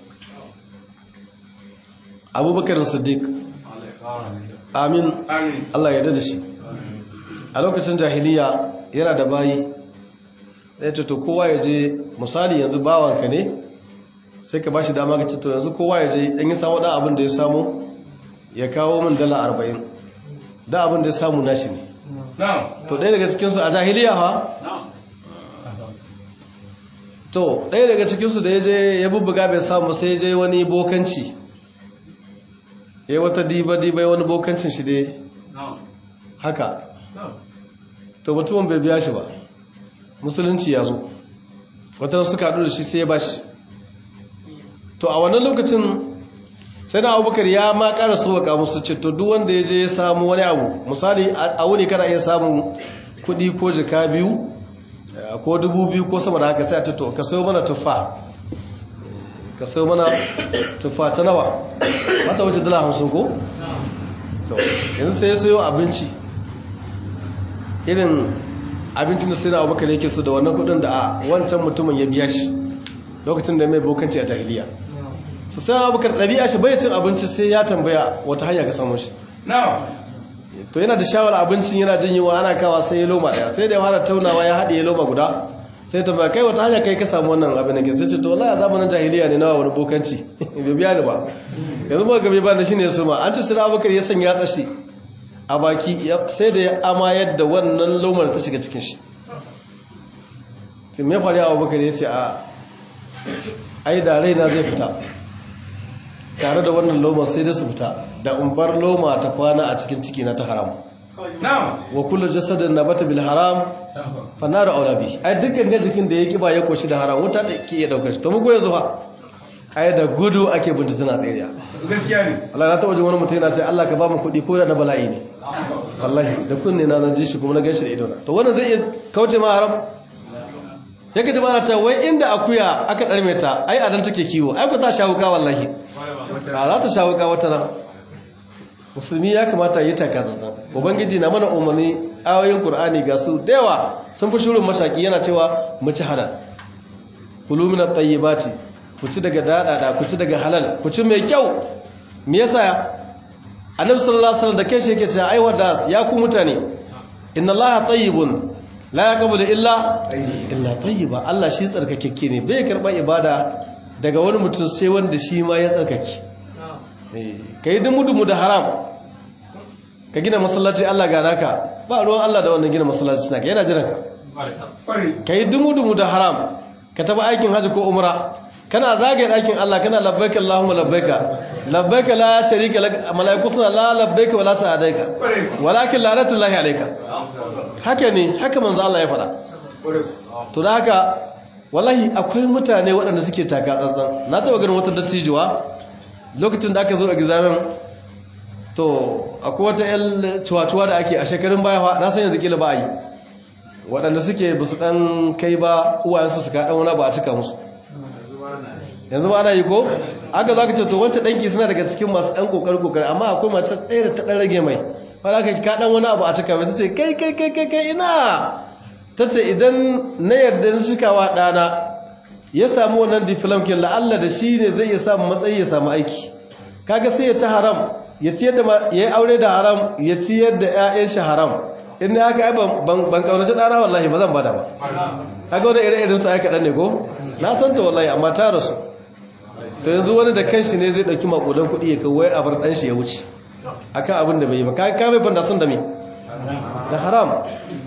Abubakar Siddiq amin Amin. Allah ya da shi a lokacin jahiliya yana da bayi ya ce to kowa ya je misali yanzu bawanka ne sai ka bashi dama ka ce to yanzu kowa ya je in yi samu da abin da ya samu ya kawo min dala arba'in da abin da ya samu nashi ne Na'am. to ɗaya daga cikinsu a jahiliya ha to ɗaya daga cikinsu da ya je ya bubbuga bai samu sai ya je wani bokanci ya yi wata diba-diba wani bokancin shi dai haka to mutumin bai biya shi ba musulunci ya zo wata suka haɗu da shi sai ya bashi to a wannan lokacin sai na abubakar ya ma ƙara sauwaka musu ce to duk wanda ya je ya samu wani abu misali a wuni kana iya samun kuɗi ko jika biyu eh, ko dubu biyu ko sama da haka sai a ce to ka sayo mana tuffa ka sayo mana tuffa ta nawa mata wace dala hamsin ko? to yanzu sai ya sayo abinci irin abincin da sai na abubakar yake so da wannan kudin da a wancan mutumin ya biya shi lokacin da mai bokanci a jahiliya su sai na abubakar ɗabi'a shi bai cin abinci sai ya tambaya wata hanya ka samu shi Na'am. to yana da shawar abincin yana jin yiwa ana kawa sai ya loma daya sai da ya fara taunawa ya haɗe ya loma guda sai ta ba kai wata hanya kai ka samu wannan abin da ke sai ce to wallahi a zamanin jahiliya ne na wani bokanci bai biya ni ba yanzu ba gabe ba da shine su ma an ci sai abubakar ya sanya tsashi a baki sai da ya amayar da wannan lomar ta shiga cikin shi sai me faru abubakar ya ce a ai da raina zai fita tare da wannan lomar sai da su fita da umbar loma ta kwana a cikin ciki na ta haram Na'am. wa kullu jasadin nabata bil haram fa nar aula bi ai dukkan ga jikin da ya kiba ya koshi da haram wuta da ke iya daukar shi to mu goye zuwa ai da gudu ake binta tana tsiriya Gaskiya ne. Allah na taba jin wani mutum yana ce Allah ka ba mu kuɗi ko da na bala'i ne wallahi da kunne na nan ji shi kuma na ganshi da ido na to wannan zai iya kauce ma haram yake da bana ta wai inda akuya aka darme ta ai adan take kiwo ai ku ta shawuka wallahi a za ta shawuka wata ran musulmi ya kamata yi taka zanzan ubangiji na mana umarni ayoyin qur'ani ga su da yawa sun fi shirin mashaki yana cewa mu ci halal kulu min at-tayyibati ku ci daga dadada ku ci daga halal ku ci mai kyau me yasa annabi sallallahu alaihi wasallam da kai shi yake cewa ai wadas ya ku mutane inna allaha tayyibun la yaqbalu illa illa tayyiba Allah shi tsarkakekke ne bai karba ibada daga wani mutum sai wanda shi ma ya tsarkake ka yi dumu-dumu da haram ka gina masallaci Allah ga naka ba ruwan Allah da wannan gina masallaci naka yana jiran ka Kwarai. ka yi dumu-dumu da haram ka taba aikin hajji ko umra kana zagaye ɗakin Allah kana labbaika Allahumma labbaika labbaika la sharika lak malaiku suna la labbaika wala sa'adaika Kwarai. walakin la'natullahi alayka haka ne haka manzo Allah ya faɗa Kwarai. to da haka wallahi akwai mutane waɗanda suke taka tsantsan na taɓa ganin wata dattijuwa lokacin da aka zo examen to akwai wata yan cuwa-cuwa da ake a shekarun baya fa na san yanzu kila ba a yi waɗanda suke ba su ɗan kai ba uwayensu su kaɗan wani ba a cika musu yanzu ba ana yi ko aka zo aka ce to wancan ɗanki suna daga cikin masu ɗan ƙoƙari ƙoƙari amma akwai mace ɗaya da ta ɗan rage mai wani aka kaɗan wani abu a cika mai ta ce kai kai kai kai kai ina ta ce idan na yarda na cikawa ɗana ya samu wannan difilam ke la'alla da shi ne zai iya samu matsayi ya samu aiki kaga sai ya ci haram ya ci yadda ya yi aure da haram ya ci yadda 'ya'yan shi haram in ya haka ai ban ban kaunaci ɗana wallahi ba zan bada ba kaga wani ire-iren su ai kaɗan ne ko na san ta wallahi amma ta rasu to yanzu wani da kanshi ne zai ɗauki maƙudan kuɗi ya kawo a bar ɗan shi ya wuce akan abin da bai yi ba ka ka mai fanda sun da me da haram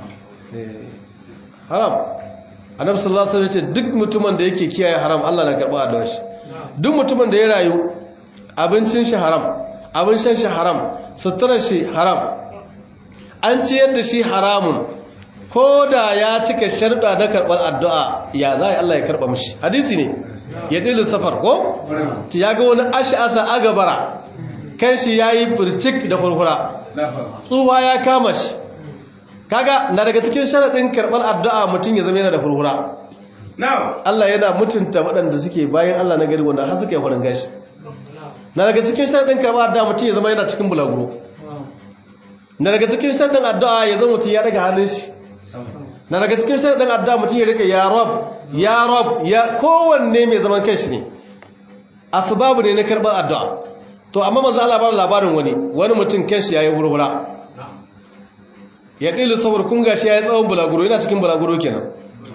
haram annabi sallallahu alaihi wasallam ce duk mutumin da yake kiyaye haram Allah na karba addu'ar shi duk mutumin da ya rayu abincin shi haram abin shan shi haram suturar shi haram an ciyar da shi haramun ko da ya cika sharuɗa na karɓar addu'a ya za Allah ya karɓa mishi hadisi ne ya ɗilu safar ko ya ga wani ash'asa agabara kan shi yayi furcik da furfura tsuwa ya kama shi kaga na daga cikin sharaɗin karɓar addu'a mutum ya zama yana da furfura Na'am. Allah yana mutunta waɗanda suke bayan Allah na gari wanda har suka yi farin gashi na daga cikin sharaɗin karɓar addu'a mutum ya zama yana cikin bulaguro na daga cikin sharaɗin addu'a ya zama mutum ya daga hannun shi na daga cikin sharaɗin addu'a mutum ya rika ya rab ya rab ya kowanne mai zaman kanshi ne asbabu ne na karɓar addu'a to amma manzo Allah ba labarin wani wani mutum kanshi yayi hurhura ya ɗilu saboda kun gashi ya yi tsawon bulaguro yana cikin bulaguro kenan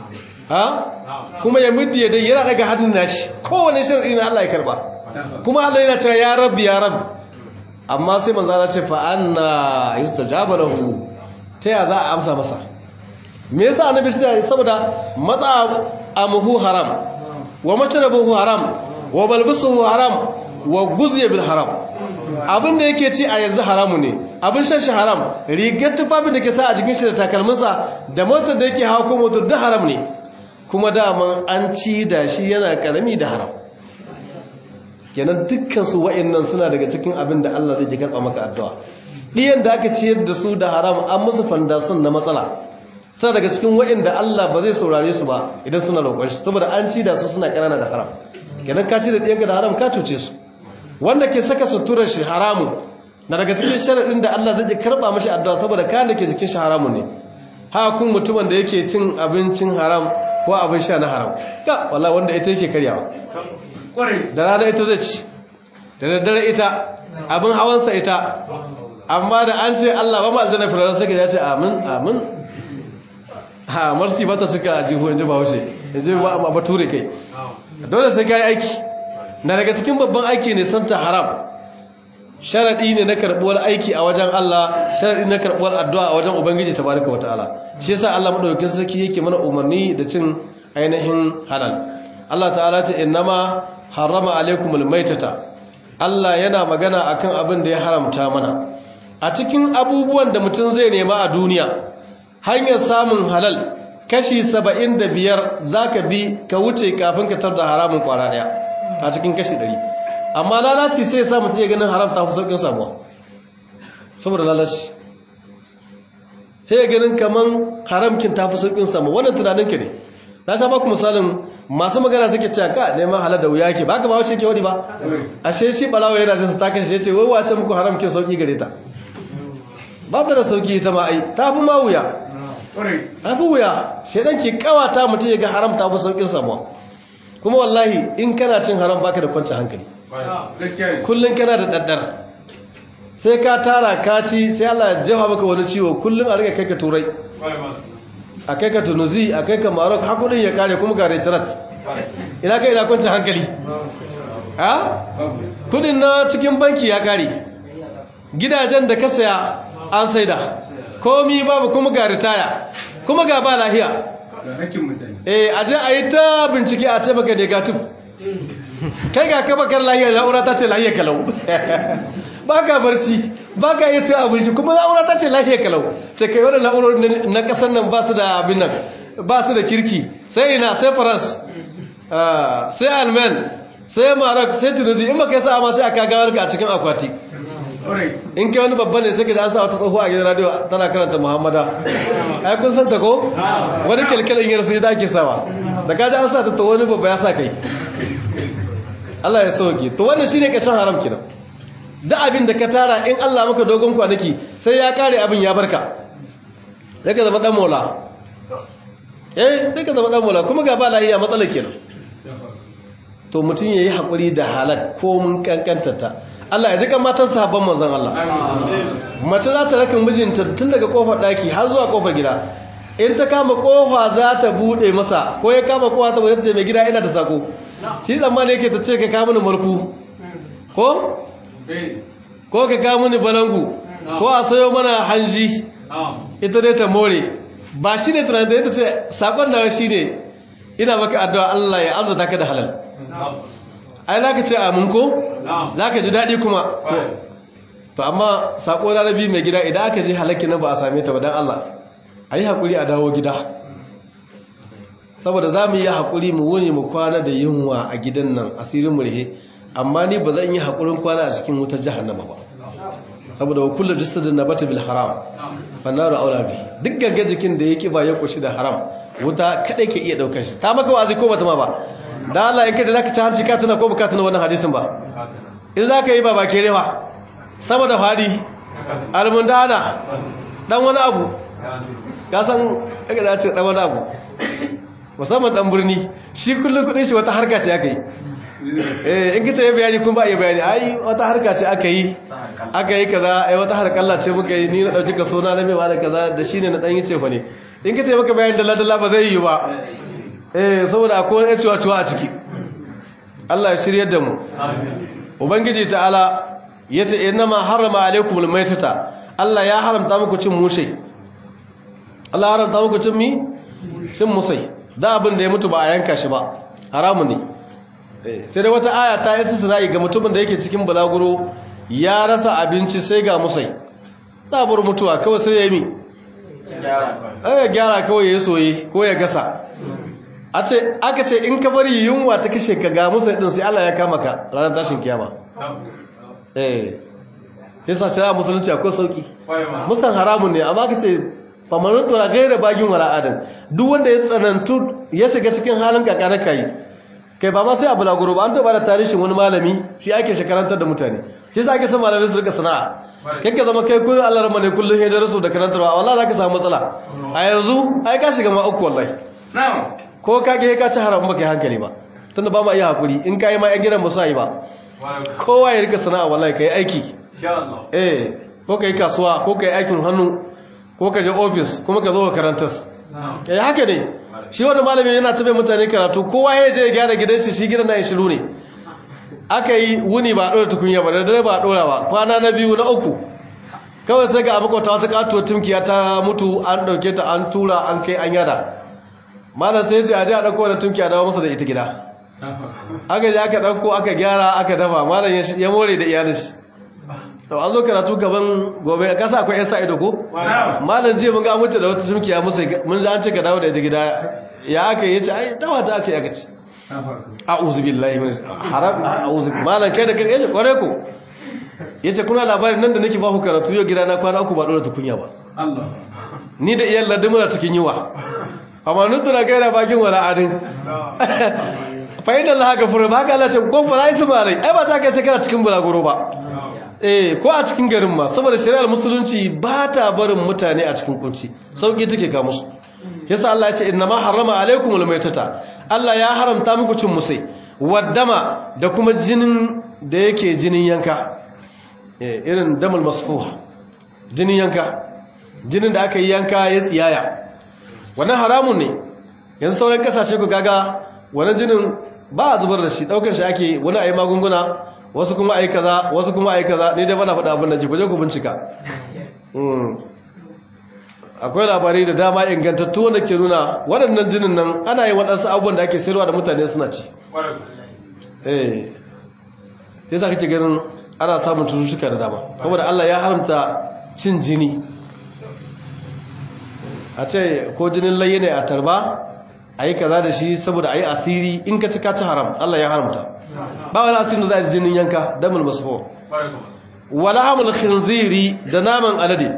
ha kuma ya muddi ya dai yana daga hannun nashi kowane sharaɗi na Allah ya karba kuma Allah yana cewa ya rabbi ya rabbi amma sai manzo Allah ce fa anna yustajaba lahu ta ya za a amsa masa me yasa annabi shi saboda matsa amuhu haram wa mashrabuhu haram wa balbisuhu haram wa guziya bil haram abin da yake ci a yanzu haramu ne abin shan shi haram rigar tufafin da ke sa a jikin shi da takalminsa da motar da yake hawa ko motar da haram ne kuma daman an ci da shi yana karami da haram kenan dukkan su wa'annan suna daga cikin abin da Allah zai karɓa maka addu'a ɗiyan da aka ciyar da su da haram an musu fandasun na matsala suna daga cikin wa'anda Allah ba zai saurare su ba idan suna roƙon shi saboda an ci da su suna ƙanana da haram kenan ka ci da ɗiyanka da haram ka cuce su wanda ke saka suturar shi haramun na daga cikin sharaɗin da Allah zai karɓa mashi addu'a saboda kayan da ke jikin shi haramun ne haka kun mutumin da yake cin abincin haram ko abin sha na haram ga walla wanda ita yake karyawa da rana ita zai ci da daddare ita abin hawansa ita amma da an ce Allah ba mu aljanna firdaus sai ka ya ce amin amin ha marsi ba ta cika a jihu inji ba haushe inji ba a bature kai dole sai ka yi aiki na daga cikin babban aiki ne santa haram sharaɗi ne na karɓuwar aiki a wajen Allah sharaɗi na karɓuwar addu'a a wajen Ubangiji tabaraka wa ta'ala shi yasa Allah madaukakin sarki yake mana umarni da cin ainihin halal Allah ta'ala ce innama harrama alaikumul maitata Allah yana magana akan abin da ya haramta mana a cikin abubuwan da mutum zai nema a duniya hanyar samun halal kashi saba'in da biyar za ka bi ka wuce kafin ka tar da haramun kwara daya a cikin kashi ɗari amma lalaci sai ya sa mutum ya ganin haram ta fi sauƙin samuwa saboda lalaci sai ya ganin kaman haramkin ta fi sauƙin samuwa wannan tunaninka ne na sha baku misalin masu magana suke cewa ka neman halar da wuya ke ba ka ba wace ke wani ba ashe shi balawa yana jin su takan shi ya ce wai wace muku haramkin sauƙi gare ta ba ta da sauƙi ita ma ai ta fi ma wuya ta fi wuya shaidan ke kawata mutum ya ga haram ta fi sauƙin samuwa kuma wallahi in kana cin haram baka da kwanci hankali kullum kana da daddar sai ka tara ka ci sai Allah ya jefa maka wani ciwo kullum a rika kai ka turai a kai ka tunuzi a kai ka marok hakudin ya kare kuma ga retrat ina kai ina kwanci hankali ha kudin na cikin banki ya kare gidajen da ka saya an saida komi babu kuma ga ritaya kuma ga ba lahiya eh aje a yi ta bincike a ce maka negative kai ga ka bakar lahiyar na'ura ta ce lahiyar kalau ba ka barci ba ka yi cin abinci kuma na'ura ta ce lahiyar kalau ce kai wadda na'urar na kasar nan ba su da abin nan ba su da kirki sai ina sai faras sai alman sai maroc sai tunisi in baka yi sa'a ma sai aka gawar ka a cikin akwati in kai wani babban ne sai ka da an sa wata tsoho a gidan radio tana karanta muhammada ai kun san ta ko wani kyalkyalin yar sai da ake sawa da kaji an sa ta to wani babba ya sa kai Allah ya sauke to wannan shine kashin haram kenan da abin da ka tara in Allah maka dogon kwanaki sai ya kare abin ya barka sai ka zama dan mola eh sai ka zama dan mola kuma ga ba lahiya matsalar kenan to mutum yayi hakuri da halal ko mun kankanta ta Allah ya ji kan matan sahabban manzon Allah mace za ta raka mijinta tun daga kofar daki har zuwa kofar gida in ta kama kofa za ta bude masa ko ya kama kofa ta bude ta ce mai gida ina ta sako shi tsammani yake ta ce ka kawo mini marku ko ko ka kawo mini balangu ko a sayo mana hanji ita dai ta more ba shi ne tunanin da ita ce sakon da shi ne ina maka addu'a Allah ya arzuta ka da halal ai za ka ce amin ko za ka ji daɗi kuma to amma sako na rabi mai gida idan aka je halakki nan ba a same ta ba don Allah a yi haƙuri a dawo gida saboda za mu yi haƙuri mu wuni mu kwana da yunwa a gidan nan asirin murhe amma ni ba zan yi haƙurin kwana a cikin wutar jahannama ba saboda wa kullu jasadin nabata bil haram fannaru aula bi duk gangan jikin da ya kiba ya kushi da haram wuta kadai ke iya daukar shi ta maka wazi ko bata ma ba da Allah in kaje zaka ci hanci ka tana ko baka tana wannan hadisin ba in zaka yi ba ba kere ba sama da fadi almundana dan wani abu ka san kaga da ce dan wani abu musamman dan birni shi kullum kudin shi wata harka ce aka yi eh in kace ya bayani kun ba iya bayani ai wata harka ce aka yi aka yi kaza ai wata harkalla ce muka yi ni na dauki ka sona na mai ba da kaza da shine na dan yi ce fa ne in kace maka bayani dalla dalla ba zai yi ba eh saboda akwai wani ciwa ciwa a ciki Allah ya shiryar da mu ubangiji ta'ala yace innama harrama alaykumul maytata Allah ya haramta muku cin mushe Allah ya haramta muku cin mi cin musai da abin da ya mutu ba a yanka shi ba haramun ne sai da wata aya ta yi tsari ga mutumin da yake cikin balaguro ya rasa abinci sai ga musai tsabar mutuwa kawai sai ya yi mi ya gyara kawai ya soye ko ya gasa a ce aka ce in ka bari yunwa ta kashe ka ga musai din sai Allah ya kama ka ranar tashin kiyama eh yasa cewa musulunci akwai sauki musan haramun ne amma ka ce famanin tura gaira bagin wala adam duk wanda ya tsanantu ya shiga cikin halin kakanar kayi kai ba ma sai abu lagoro ba an taɓa da tarihin wani malami shi ake shekarantar da mutane shi sa ake son malamai su rika sana'a kai ka zama kai kullum allah rama ne kullum ya darasu da karantarwa wallah za ka samu matsala a yanzu ai ka shiga ma uku wallahi ko ka ke ka ci haram ba kai hankali ba tunda ba ma iya hakuri in ka yi ma yan gidan ba su yi ba kowa ya rika sana'a wallahi ka yi aiki eh ko ka yi kasuwa ko ka yi aikin hannu ko ka je ofis kuma ka zo ka karantas ya haka ne shi wani malami yana tabe mutane karatu kowa ya je ya gyara gidan shi shi gidan na ya shiru ne aka yi wuni ba a ɗora tukunya ba da dare ba a ɗora ba kwana na biyu na uku kawai sai ga abubuwa wata katuwar tumkiya ta mutu an ɗauke ta an tura an kai an yada malam sai ce a ji a ɗauko wani tumkiya dawo masa da ita gida aka ji aka ɗauko aka gyara aka dafa malam ya more da iyalin shi to an zo karatu gaban gobe a kasa akwai 'yan sa ido ko malam je mun ga mutu da wata tumkiya musa mun ji an ce ka dawo da ita gida ya aka yi ya ce ai dawa ta aka yi aka ce a'udhu billahi min haram a'udhu malan kai da kai yace kware ku yace kuna labarin nan da nake ba ku karatu yau gida na kwana uku ba dora tukunya ba Allah ni da iyan ladin muna cikin yiwa amma nutuna kai da bakin wala adin fa inna allaha ghafurun ba ka Allah ce ko fa lai malai ai ba ta kai sai kana cikin bulaguro ba eh ko a cikin garin ma saboda shari'ar musulunci ba ta barin mutane a cikin kunci sauki take ga musu yasa Allah ya ce inna ma harrama alaikumul maitata Allah ya haramta muku cin musai waddama da kuma jinin da yake jinin yanka irin damal masfuha jinin yanka jinin da aka yi yanka ya tsiyaya wannan haramun ne yanzu sauran kasashe ku gaga wannan jinin ba a zubar da shi daukar shi ake wani ayi magunguna wasu kuma ayi kaza wasu kuma ayi kaza ni dai bana faɗa abin da ji ku je ku bincika akwai labarai da dama ingantattu wanda ke nuna waɗannan jinin nan ana yin waɗansu abubuwan da ake sayarwa da mutane suna ci eh sai sa kake ganin ana samun cututtuka da dama saboda Allah ya haramta cin jini a ce ko jinin laye ne a tarba a yi kaza da shi saboda a yi asiri in ka ci ka ci haram Allah ya haramta ba wani asirin da za a yi jinin yanka damar masu wala hamul khinziri da naman alade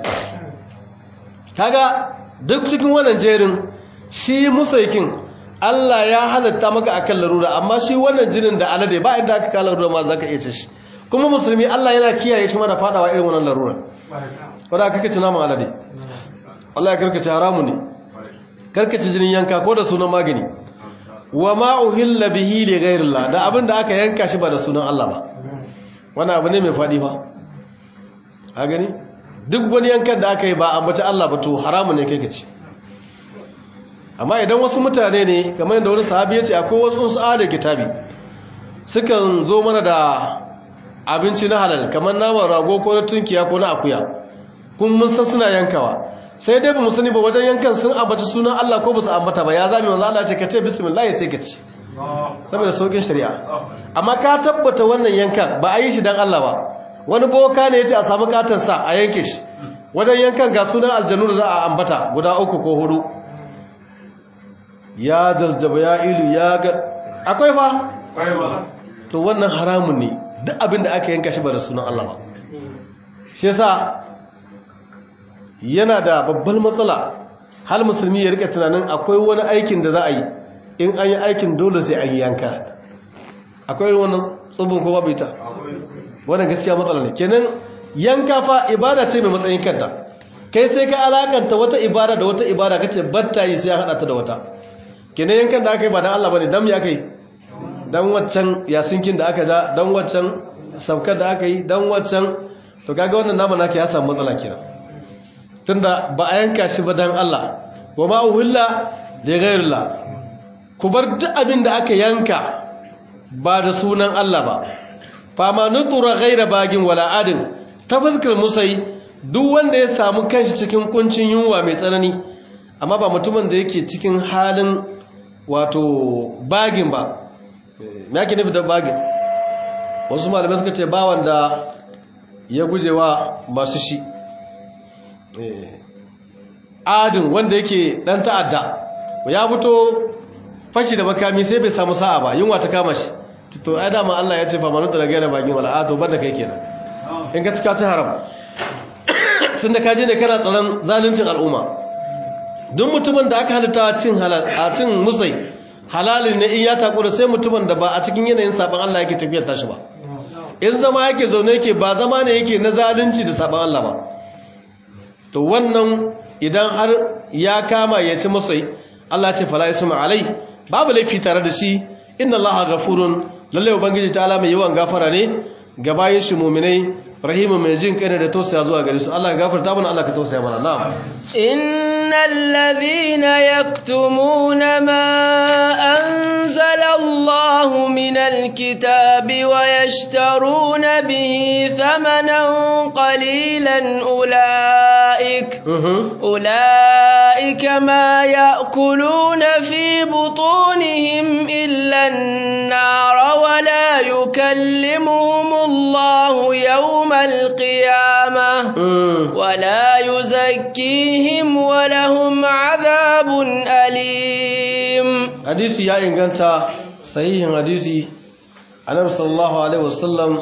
kaga duk cikin wannan jerin shi musaikin Allah ya halatta maka akan larura amma shi wannan jinin da alade ba inda aka kala larura ma zaka iya ce shi kuma musulmi Allah yana kiyaye shi mana fadawa irin wannan larura wanda kake ci naman alade Allah ya karkace haramu ne karkace jinin yanka ko da sunan magani wa ma uhilla bihi li ghayrillah da abin da aka yanka shi ba da sunan Allah ba wannan abu ne mai fadi ba a gani duk wani yankan da aka yi ba ambaci Allah ba to haramun ne kai ka ci amma idan wasu mutane ne kamar yadda wani sahabi ya ce akwai wasu su da kitabi sukan zo mana da abinci na halal kamar naman rago ko na tunkiya ko na akuya kun mun san suna yankawa sai dai ba mu sani ba wajen yankan sun ambaci sunan Allah ko ba su ambata ba ya zami wanzu Allah ce ka ce bismillah sai ka ci saboda saukin shari'a amma ka tabbata wannan yankan ba a yi shi dan Allah ba wani boka ne ya ce a samu katansa a yanke shi wajen yankan ga sunan aljanu da za a ambata guda uku ko hudu ya zaljaba ya ilu ya ga akwai fa to wannan haramun ne duk abin da aka yanka shi ba da sunan Allah ba shi yasa yana da babbar matsala hal musulmi ya rika tunanin akwai wani aikin da za a yi in an yi aikin dole sai an yi yanka akwai wannan tsubin ko babu ita wannan gaskiya matsala ne kenan yanka fa ibada ce mai matsayin kanta kai sai ka alakanta wata ibada da wata ibada kace batta yi sai ya hada ta da wata kenan yankan da aka yi ba dan Allah bane dan me aka yi dan waccan yasinkin da aka ja dan waccan saukar da aka yi dan waccan to kaga wannan nama naka ya samu matsala kenan tunda ba a yanka shi ba dan Allah wa ma uhilla li ghayrillah ku bar duk abin da aka yanka ba da sunan Allah ba fama nutura gaira bagin wala adin ta fuskar musai duk wanda ya samu kanshi cikin kuncin yunwa mai tsanani amma ba mutumin da yake cikin halin wato bagin ba me yake nufi da bagin wasu malamai suka ce ba wanda ya gujewa masu shi adin wanda yake dan ta'adda ya fito fashi da makami sai bai samu sa'a ba yunwa ta kama shi to ai dama Allah ya ce fa manu da gaira bagin wala a to banda kai kenan in ka cika ci haram tunda ka je ne kana tsaron zaluncin al'umma duk mutumin da aka halitta cin halal a cin musai halalin ne in ya takura sai mutumin da ba a cikin yanayin saban Allah yake tafiyar tashi ba in zama yake zaune yake ba zama ne yake na zalunci da saban Allah ba to wannan idan har ya kama ya ci musai Allah ce fala isma alai babu laifi tare da shi inna allaha ghafurun lalle ubangiji ta'ala mai yawan gafara ne ga bayin shi mu'minai rahimun mai jin kai ne da tausaya zuwa gare su Allah ya gafarta mana Allah ka tausaya mana na'am إن الذين يكتمون ما أنزل الله من الكتاب ويشترون به ثمنا قليلا أولئك Mhm. أولئك ما يأكلون في بطونهم إلا النار ولا يكلمهم الله يوم القيامة Mm. ولا يزكيهم ولهم عذاب أليم hadisi ya inganta sahihin hadisi annabi sallallahu alaihi wasallam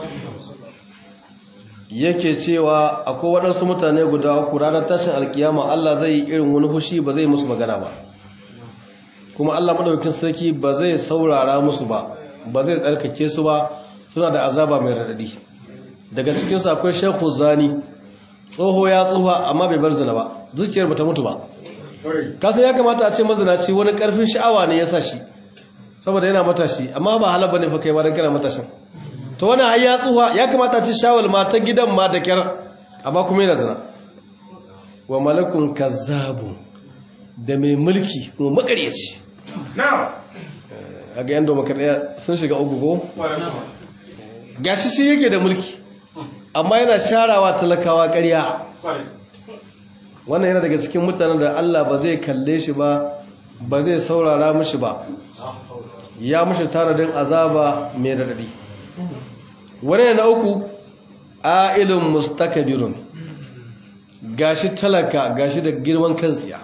yake cewa akwai waɗansu mutane guda uku ranar tashin alkiyama Allah zai yi irin wani hushi ba zai musu magana ba kuma Allah madaukakin sarki ba zai saurara musu ba ba zai tsarkake su ba suna da azaba mai radadi daga cikin su akwai Sheikhu Zani tsoho ya tsufa amma bai bar zina ba zuciyar bata mutu ba kasan ya kamata a ce mazinaci wani karfin sha'awa ne ya sa shi saboda yana matashi amma ba halar bane fa kai ba dan kana matashin to wani har ya tsuha ya kamata a ce shawal ma ta gidan ma da kyar amma kuma yana zina wa malakun kazzabu da mai mulki kuma makaryaci Now. a ga yan domakar sun shiga uku ko gashi shi yake da mulki amma yana sharawa talakawa ƙarya wannan yana daga cikin mutanen da Allah ba zai kalle shi ba ba zai saurara mishi ba ya mishi tanadin azaba mai radadi wani na uku ailun mustakabirun gashi talaka gashi da girman kansiya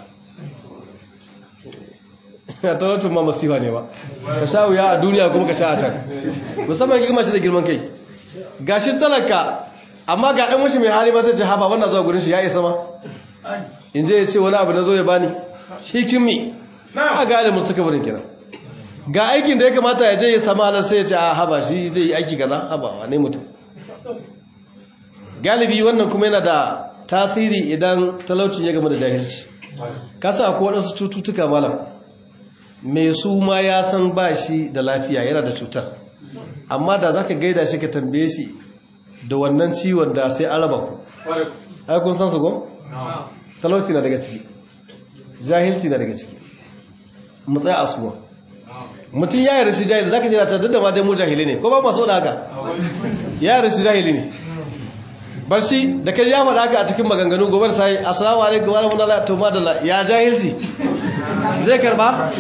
a talaucin ma masifa ne ba ka sha wuya a duniya kuma ka sha a can musamman girma shi da girman kai gashi talaka amma ga ɗan washi mai hali ba zai ce haba wannan zuwa gurin shi ya isa ma in je ya ce wani abu na zo ya bani shi kin mi a ga da mustakabarin kenan ga aikin da ya kamata ya je ya samu halar sai ya ce a haba shi zai yi aiki kaza haba wa ne mutum galibi wannan kuma yana da tasiri idan talaucin ya gama da jahilci kasa akwai waɗansu cututtuka malam mai su ma ya san ba shi da lafiya yana da cutar amma da za ka gaida shi ka tambaye shi da wannan ciwon da sai an raba ku ai kun san su ko? talauci na daga ciki jahilci na daga ciki mu tsaya a suwa mutum ya yarda shi jahili za ka jira can duk da ma dai mu jahili ne ko ba masu da haka ya yarda shi jahili ne bar shi da kai ya faɗa haka a cikin maganganu gobe sai assalamu alaikum wa rahmatullahi to madalla ya jahilci zai karba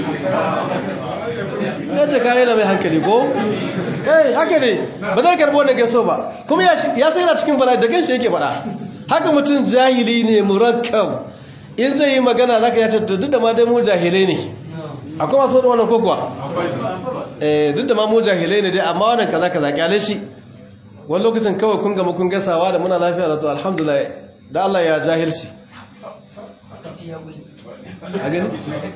ya ce kayan mai hankali ko eh haka ne ba zai karbo wanda ke so ba kuma ya sai yana cikin bala'i da kanshi yake faɗa haka mutum jahili ne murakkab in zai yi magana za ka yace duk da ma dai mu jahilai ne akwai masu wadda wannan kokowa eh duk da ma mu jahilai ne dai amma wannan kaza kaza kyale shi wani lokacin kawai kun gama kun gasawa da muna lafiya da to alhamdulillah da Allah ya jahilci a gani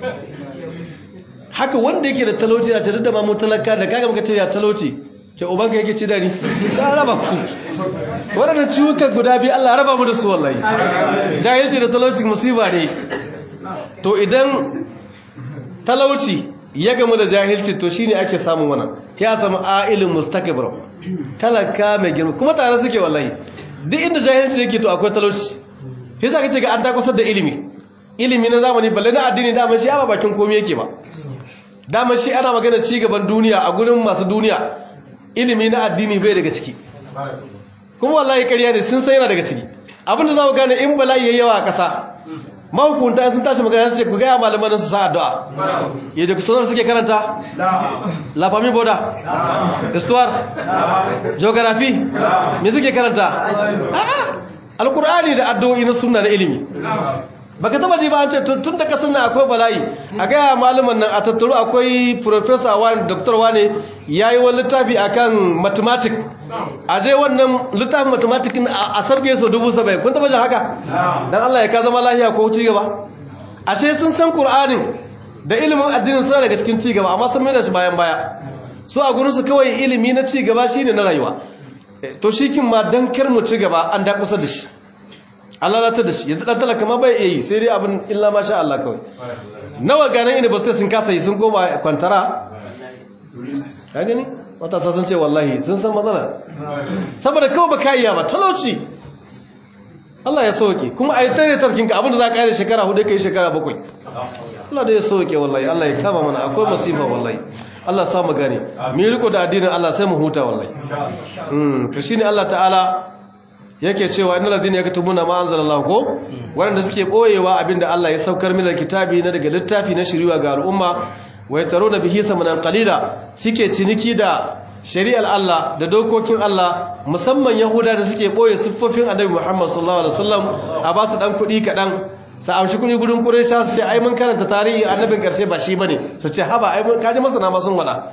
haka wanda yake da talauci a tare da mamu talaka da kaga maka ce ya talauci ke ubanka yake ci dari ka raba ku waɗannan ciwukan guda biyu Allah raba mu da su wallahi jahilci da talauci musiba ne to idan talauci ya gamu da jahilci to shine ake samun wannan ya samu ailin mustakbir talaka mai girma kuma tare suke wallahi duk inda jahilci yake to akwai talauci yasa kace ga an takwasar da ilimi ilimi na zamani balle na addini dama shi ba bakin komai yake ba dama shi ana magana ci gaban duniya a gurin masu duniya ilimi na addini bai daga ciki kuma wallahi ƙarya ne sun sai yana daga ciki abinda za mu gane in bala'i yayi yawa a ƙasa mahukunta sun tashi magana sai ku gaya malaman su sa addu'a yadda ku sanar suke karanta la famille boda histoire geography me suke karanta a'a alqur'ani da addu'o'i na sunna da ilimi baka taba ji ba an ce tun da kasan nan akwai bala'i a gaya malaman nan a tattaru akwai professor wani doctor wani yayi wani littafi akan mathematics a je wannan littafin mathematics a sarke su dubu saba'in kun taba jin haka dan Allah ya ka zama lafiya ko ci gaba ashe sun san qur'anin da ilimin addinin suna daga cikin ci gaba amma sun mai da shi bayan baya su a gurin su kawai ilimi na ci gaba shine na rayuwa to shi kin ma dan kar mu ci gaba an da kusa da shi Allah zata da shi yanzu dan talaka ma bai yi sai dai abin illa ma sha Allah kawai nawa ganin university sun kasa yi sun koma kwantara ka gani matasa sun ce wallahi sun san matsala saboda kawai ba ka iya ba talauci Allah ya sauke kuma a yi tare tarkinka abinda za ka yi da shekara hudu ka yi shekara bakwai Allah da ya sauke wallahi Allah ya kama mana akwai masifa wallahi Allah sa mu gane mu riko da addinin Allah sai mu huta wallahi mm to shine Allah ta'ala yake cewa innal ladina yaktumuna ma anzalallahu ko wanda suke boyewa abinda Allah ya saukar min kitabi na daga littafi na shiriwa ga al'umma wa yataruna bihi samanan qalila suke ciniki da shari'ar Allah da dokokin Allah musamman Yahuda da suke boye siffofin Annabi Muhammad sallallahu alaihi wasallam a ba su dan kuɗi kaɗan sa amshi kuɗi gudun Quraysha su ce ai mun karanta tarihi annabin karshe ba shi bane su ce haba ai mun kaji masana ma sun wada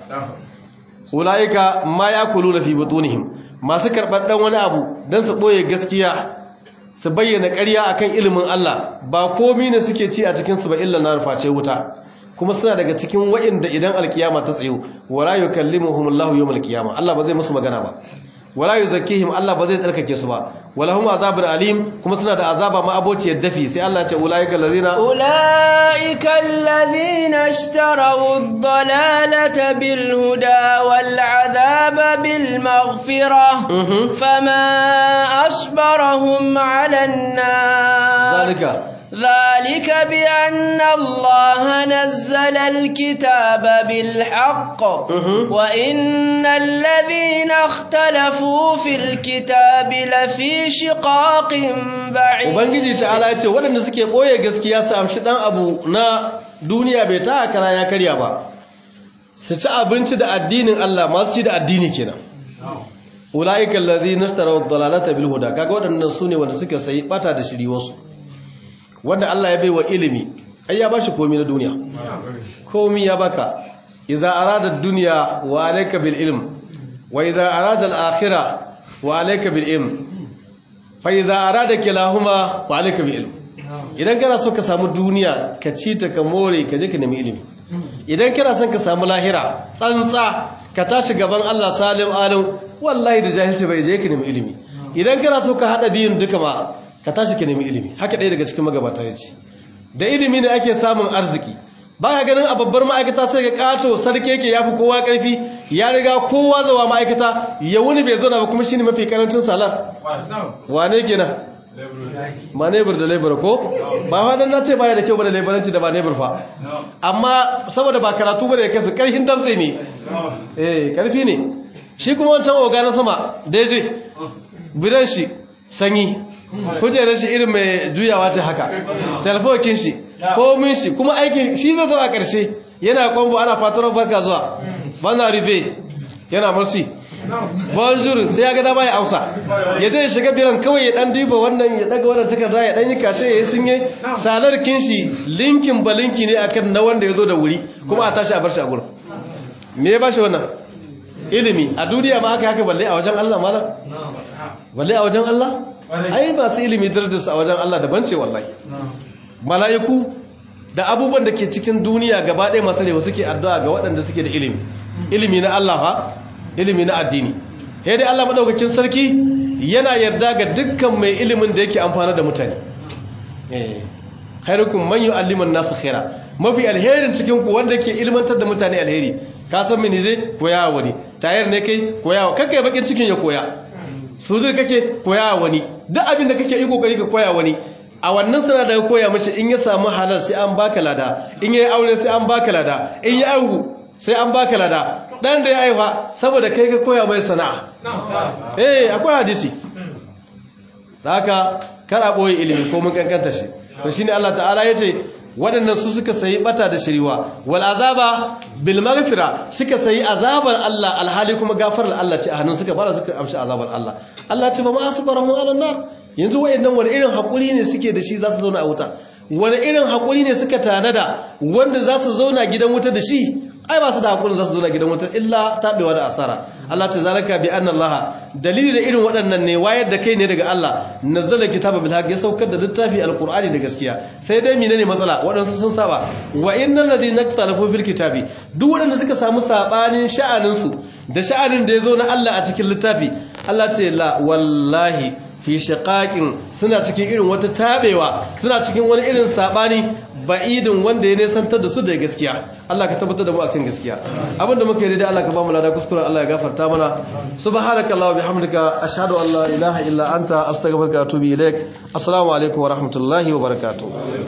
ulaika ma yakuluna fi butunihim masu karɓar dan wani abu dan su boye gaskiya su bayyana ƙarya akan ilimin Allah ba komai ne suke ci a cikin su ba illa na ruface wuta kuma suna daga cikin wa'inda idan alkiyama ta tsayo wala yukallimuhumullahu yawmal qiyamah Allah ba zai musu magana ba wala yuzakkihim Allah ba zai tsarkake su ba walahum azabun alim kuma suna da azaba ma abociyar dafi sai Allah ya ce ulaika allazina ulaika allazina ishtaraw ad-dalalata bil huda wal azaba bil maghfirah fama asbarahum 'ala an-nar zalika ذلك بأن الله نزل الكتاب بالحق وإن الذين اختلفوا في الكتاب لفي شقاق بعيد Ubangiji ta'ala ya ce waɗanda suke ɓoye gaskiya su amshi ɗan abu na duniya bai ta kara ya karya ba su ci abinci da addinin Allah masu ci da addini kenan ula'ikan lazi nastara dalalata bil huda kaga waɗannan su ne wanda suka sayi bata da shiri wasu wanda Allah ya bai wa ilimi ai ya bashi komai na duniya komai ya baka idza arada ad-dunya wa alayka bil ilm wa idza arada al-akhirah wa alayka bil ilm fa idza arada kilahuma wa alayka bil ilm idan kana so ka samu duniya ka ci ta ka more ka je ka nemi ilimi idan kana son ka samu lahira tsantsa ka tashi gaban Allah salim alim wallahi da jahilci bai je ka nemi ilimi idan kana so ka hada biyun duka ma ka tashi ka nemi ilimi haka ɗaya daga cikin magabata ya ce da ilimi ne ake samun arziki ba ka ganin a babbar ma'aikata sai ga kato sarki yake ya fi kowa ƙarfi ya riga kowa zawa ma'aikata ya wuni bai zauna ba kuma shi ne mafi karancin salar wane kenan ba nebur da lebur ko ba wadan na ce baya da kyau ba da leburanci da ba nebur fa amma saboda ba karatu ba da ya kasu ƙarfin damtse ne eh ƙarfi ne shi kuma wancan oga na sama daidai bidan shi sanyi kujerar shi irin mai juyawa ce haka telefokin shi komin shi kuma aikin shi zai zuwa ƙarshe yana kwambo ana fatar barka zuwa bana ribe yana marsi bonjour sai ya ga dama ya amsa ya je shiga biran kawai ya dan diba wannan ya daga wannan takarda ya dan yi kashe ya yi sunye salar kinshi linkin ba linki ne akan na wanda ya zo da wuri kuma a tashi a bar shi a gurin me ya bashi wannan ilimi a duniya ma haka haka balle a wajen Allah malam balle a wajen Allah ai masu ilimi darajarsu a wajen Allah daban ce wallahi mala'iku da abubuwan da ke cikin duniya gaba ɗaya masu rewa suke addu'a ga waɗanda suke da ilimi ilimi na Allah fa ilimi na addini sai dai Allah madaukakin sarki yana yarda ga dukkan mai ilimin da yake amfana da mutane eh khairukum man yu'allimu an-nasa khaira mafi alherin cikin ku wanda yake ilmantar da mutane alheri ka san mini zai koya wani tayar ne kai koya kakkai bakin cikin ya koya sudur kake koya wani duk abin da kake yi kokari ka koya wani a wannan sana da koya mace in ya samu halal sai an baka lada in yayi aure sai an baka lada in ya aihu sai an baka lada dan da ya aifa saboda kai ka koya mai sana'a eh akwai hadisi haka kar a boye ilimi ko mun kankanta shi to shine Allah ta'ala yace waɗannan su suka sayi bata da shiriwa wal azaba bil maghfira suka sayi azabar Allah alhali kuma gafarar Allah ce a hannun suka fara suka amshi azabar Allah Allah ce ba ma asbarahu ala nar yanzu wayannan wani irin hakuri ne suke da shi za su zauna a wuta wani irin hakuri ne suka tanada wanda za su zauna gidan wuta da shi ai ba su da hakurin za su zauna gidan wuta illa tabewa da asara Allah ce zalaka bi anna Allah dalili da irin waɗannan ne wayar da kai ne daga Allah nazzala kitaba bil haqq ya saukar da littafi alqur'ani da gaskiya sai dai menene matsala waɗansu sun saba wa innal ladina ikhtalafu fil kitabi duk waɗanda suka samu sabanin sha'anin su da sha'anin da yazo na Allah a cikin littafi Allah ce la wallahi fi shiqaqin suna cikin irin wata tabewa suna cikin wani irin sabani ba'idin wanda ya nesantar da su da gaskiya Allah ka tabbatar da mu a cikin gaskiya abinda muka yi da Allah ka ba mu lada kuskuren Allah ya gafarta mana subhanakallahumma bihamdika ashhadu an la ilaha illa anta astaghfiruka wa atubu ilaik assalamu alaikum wa rahmatullahi wa barakatuh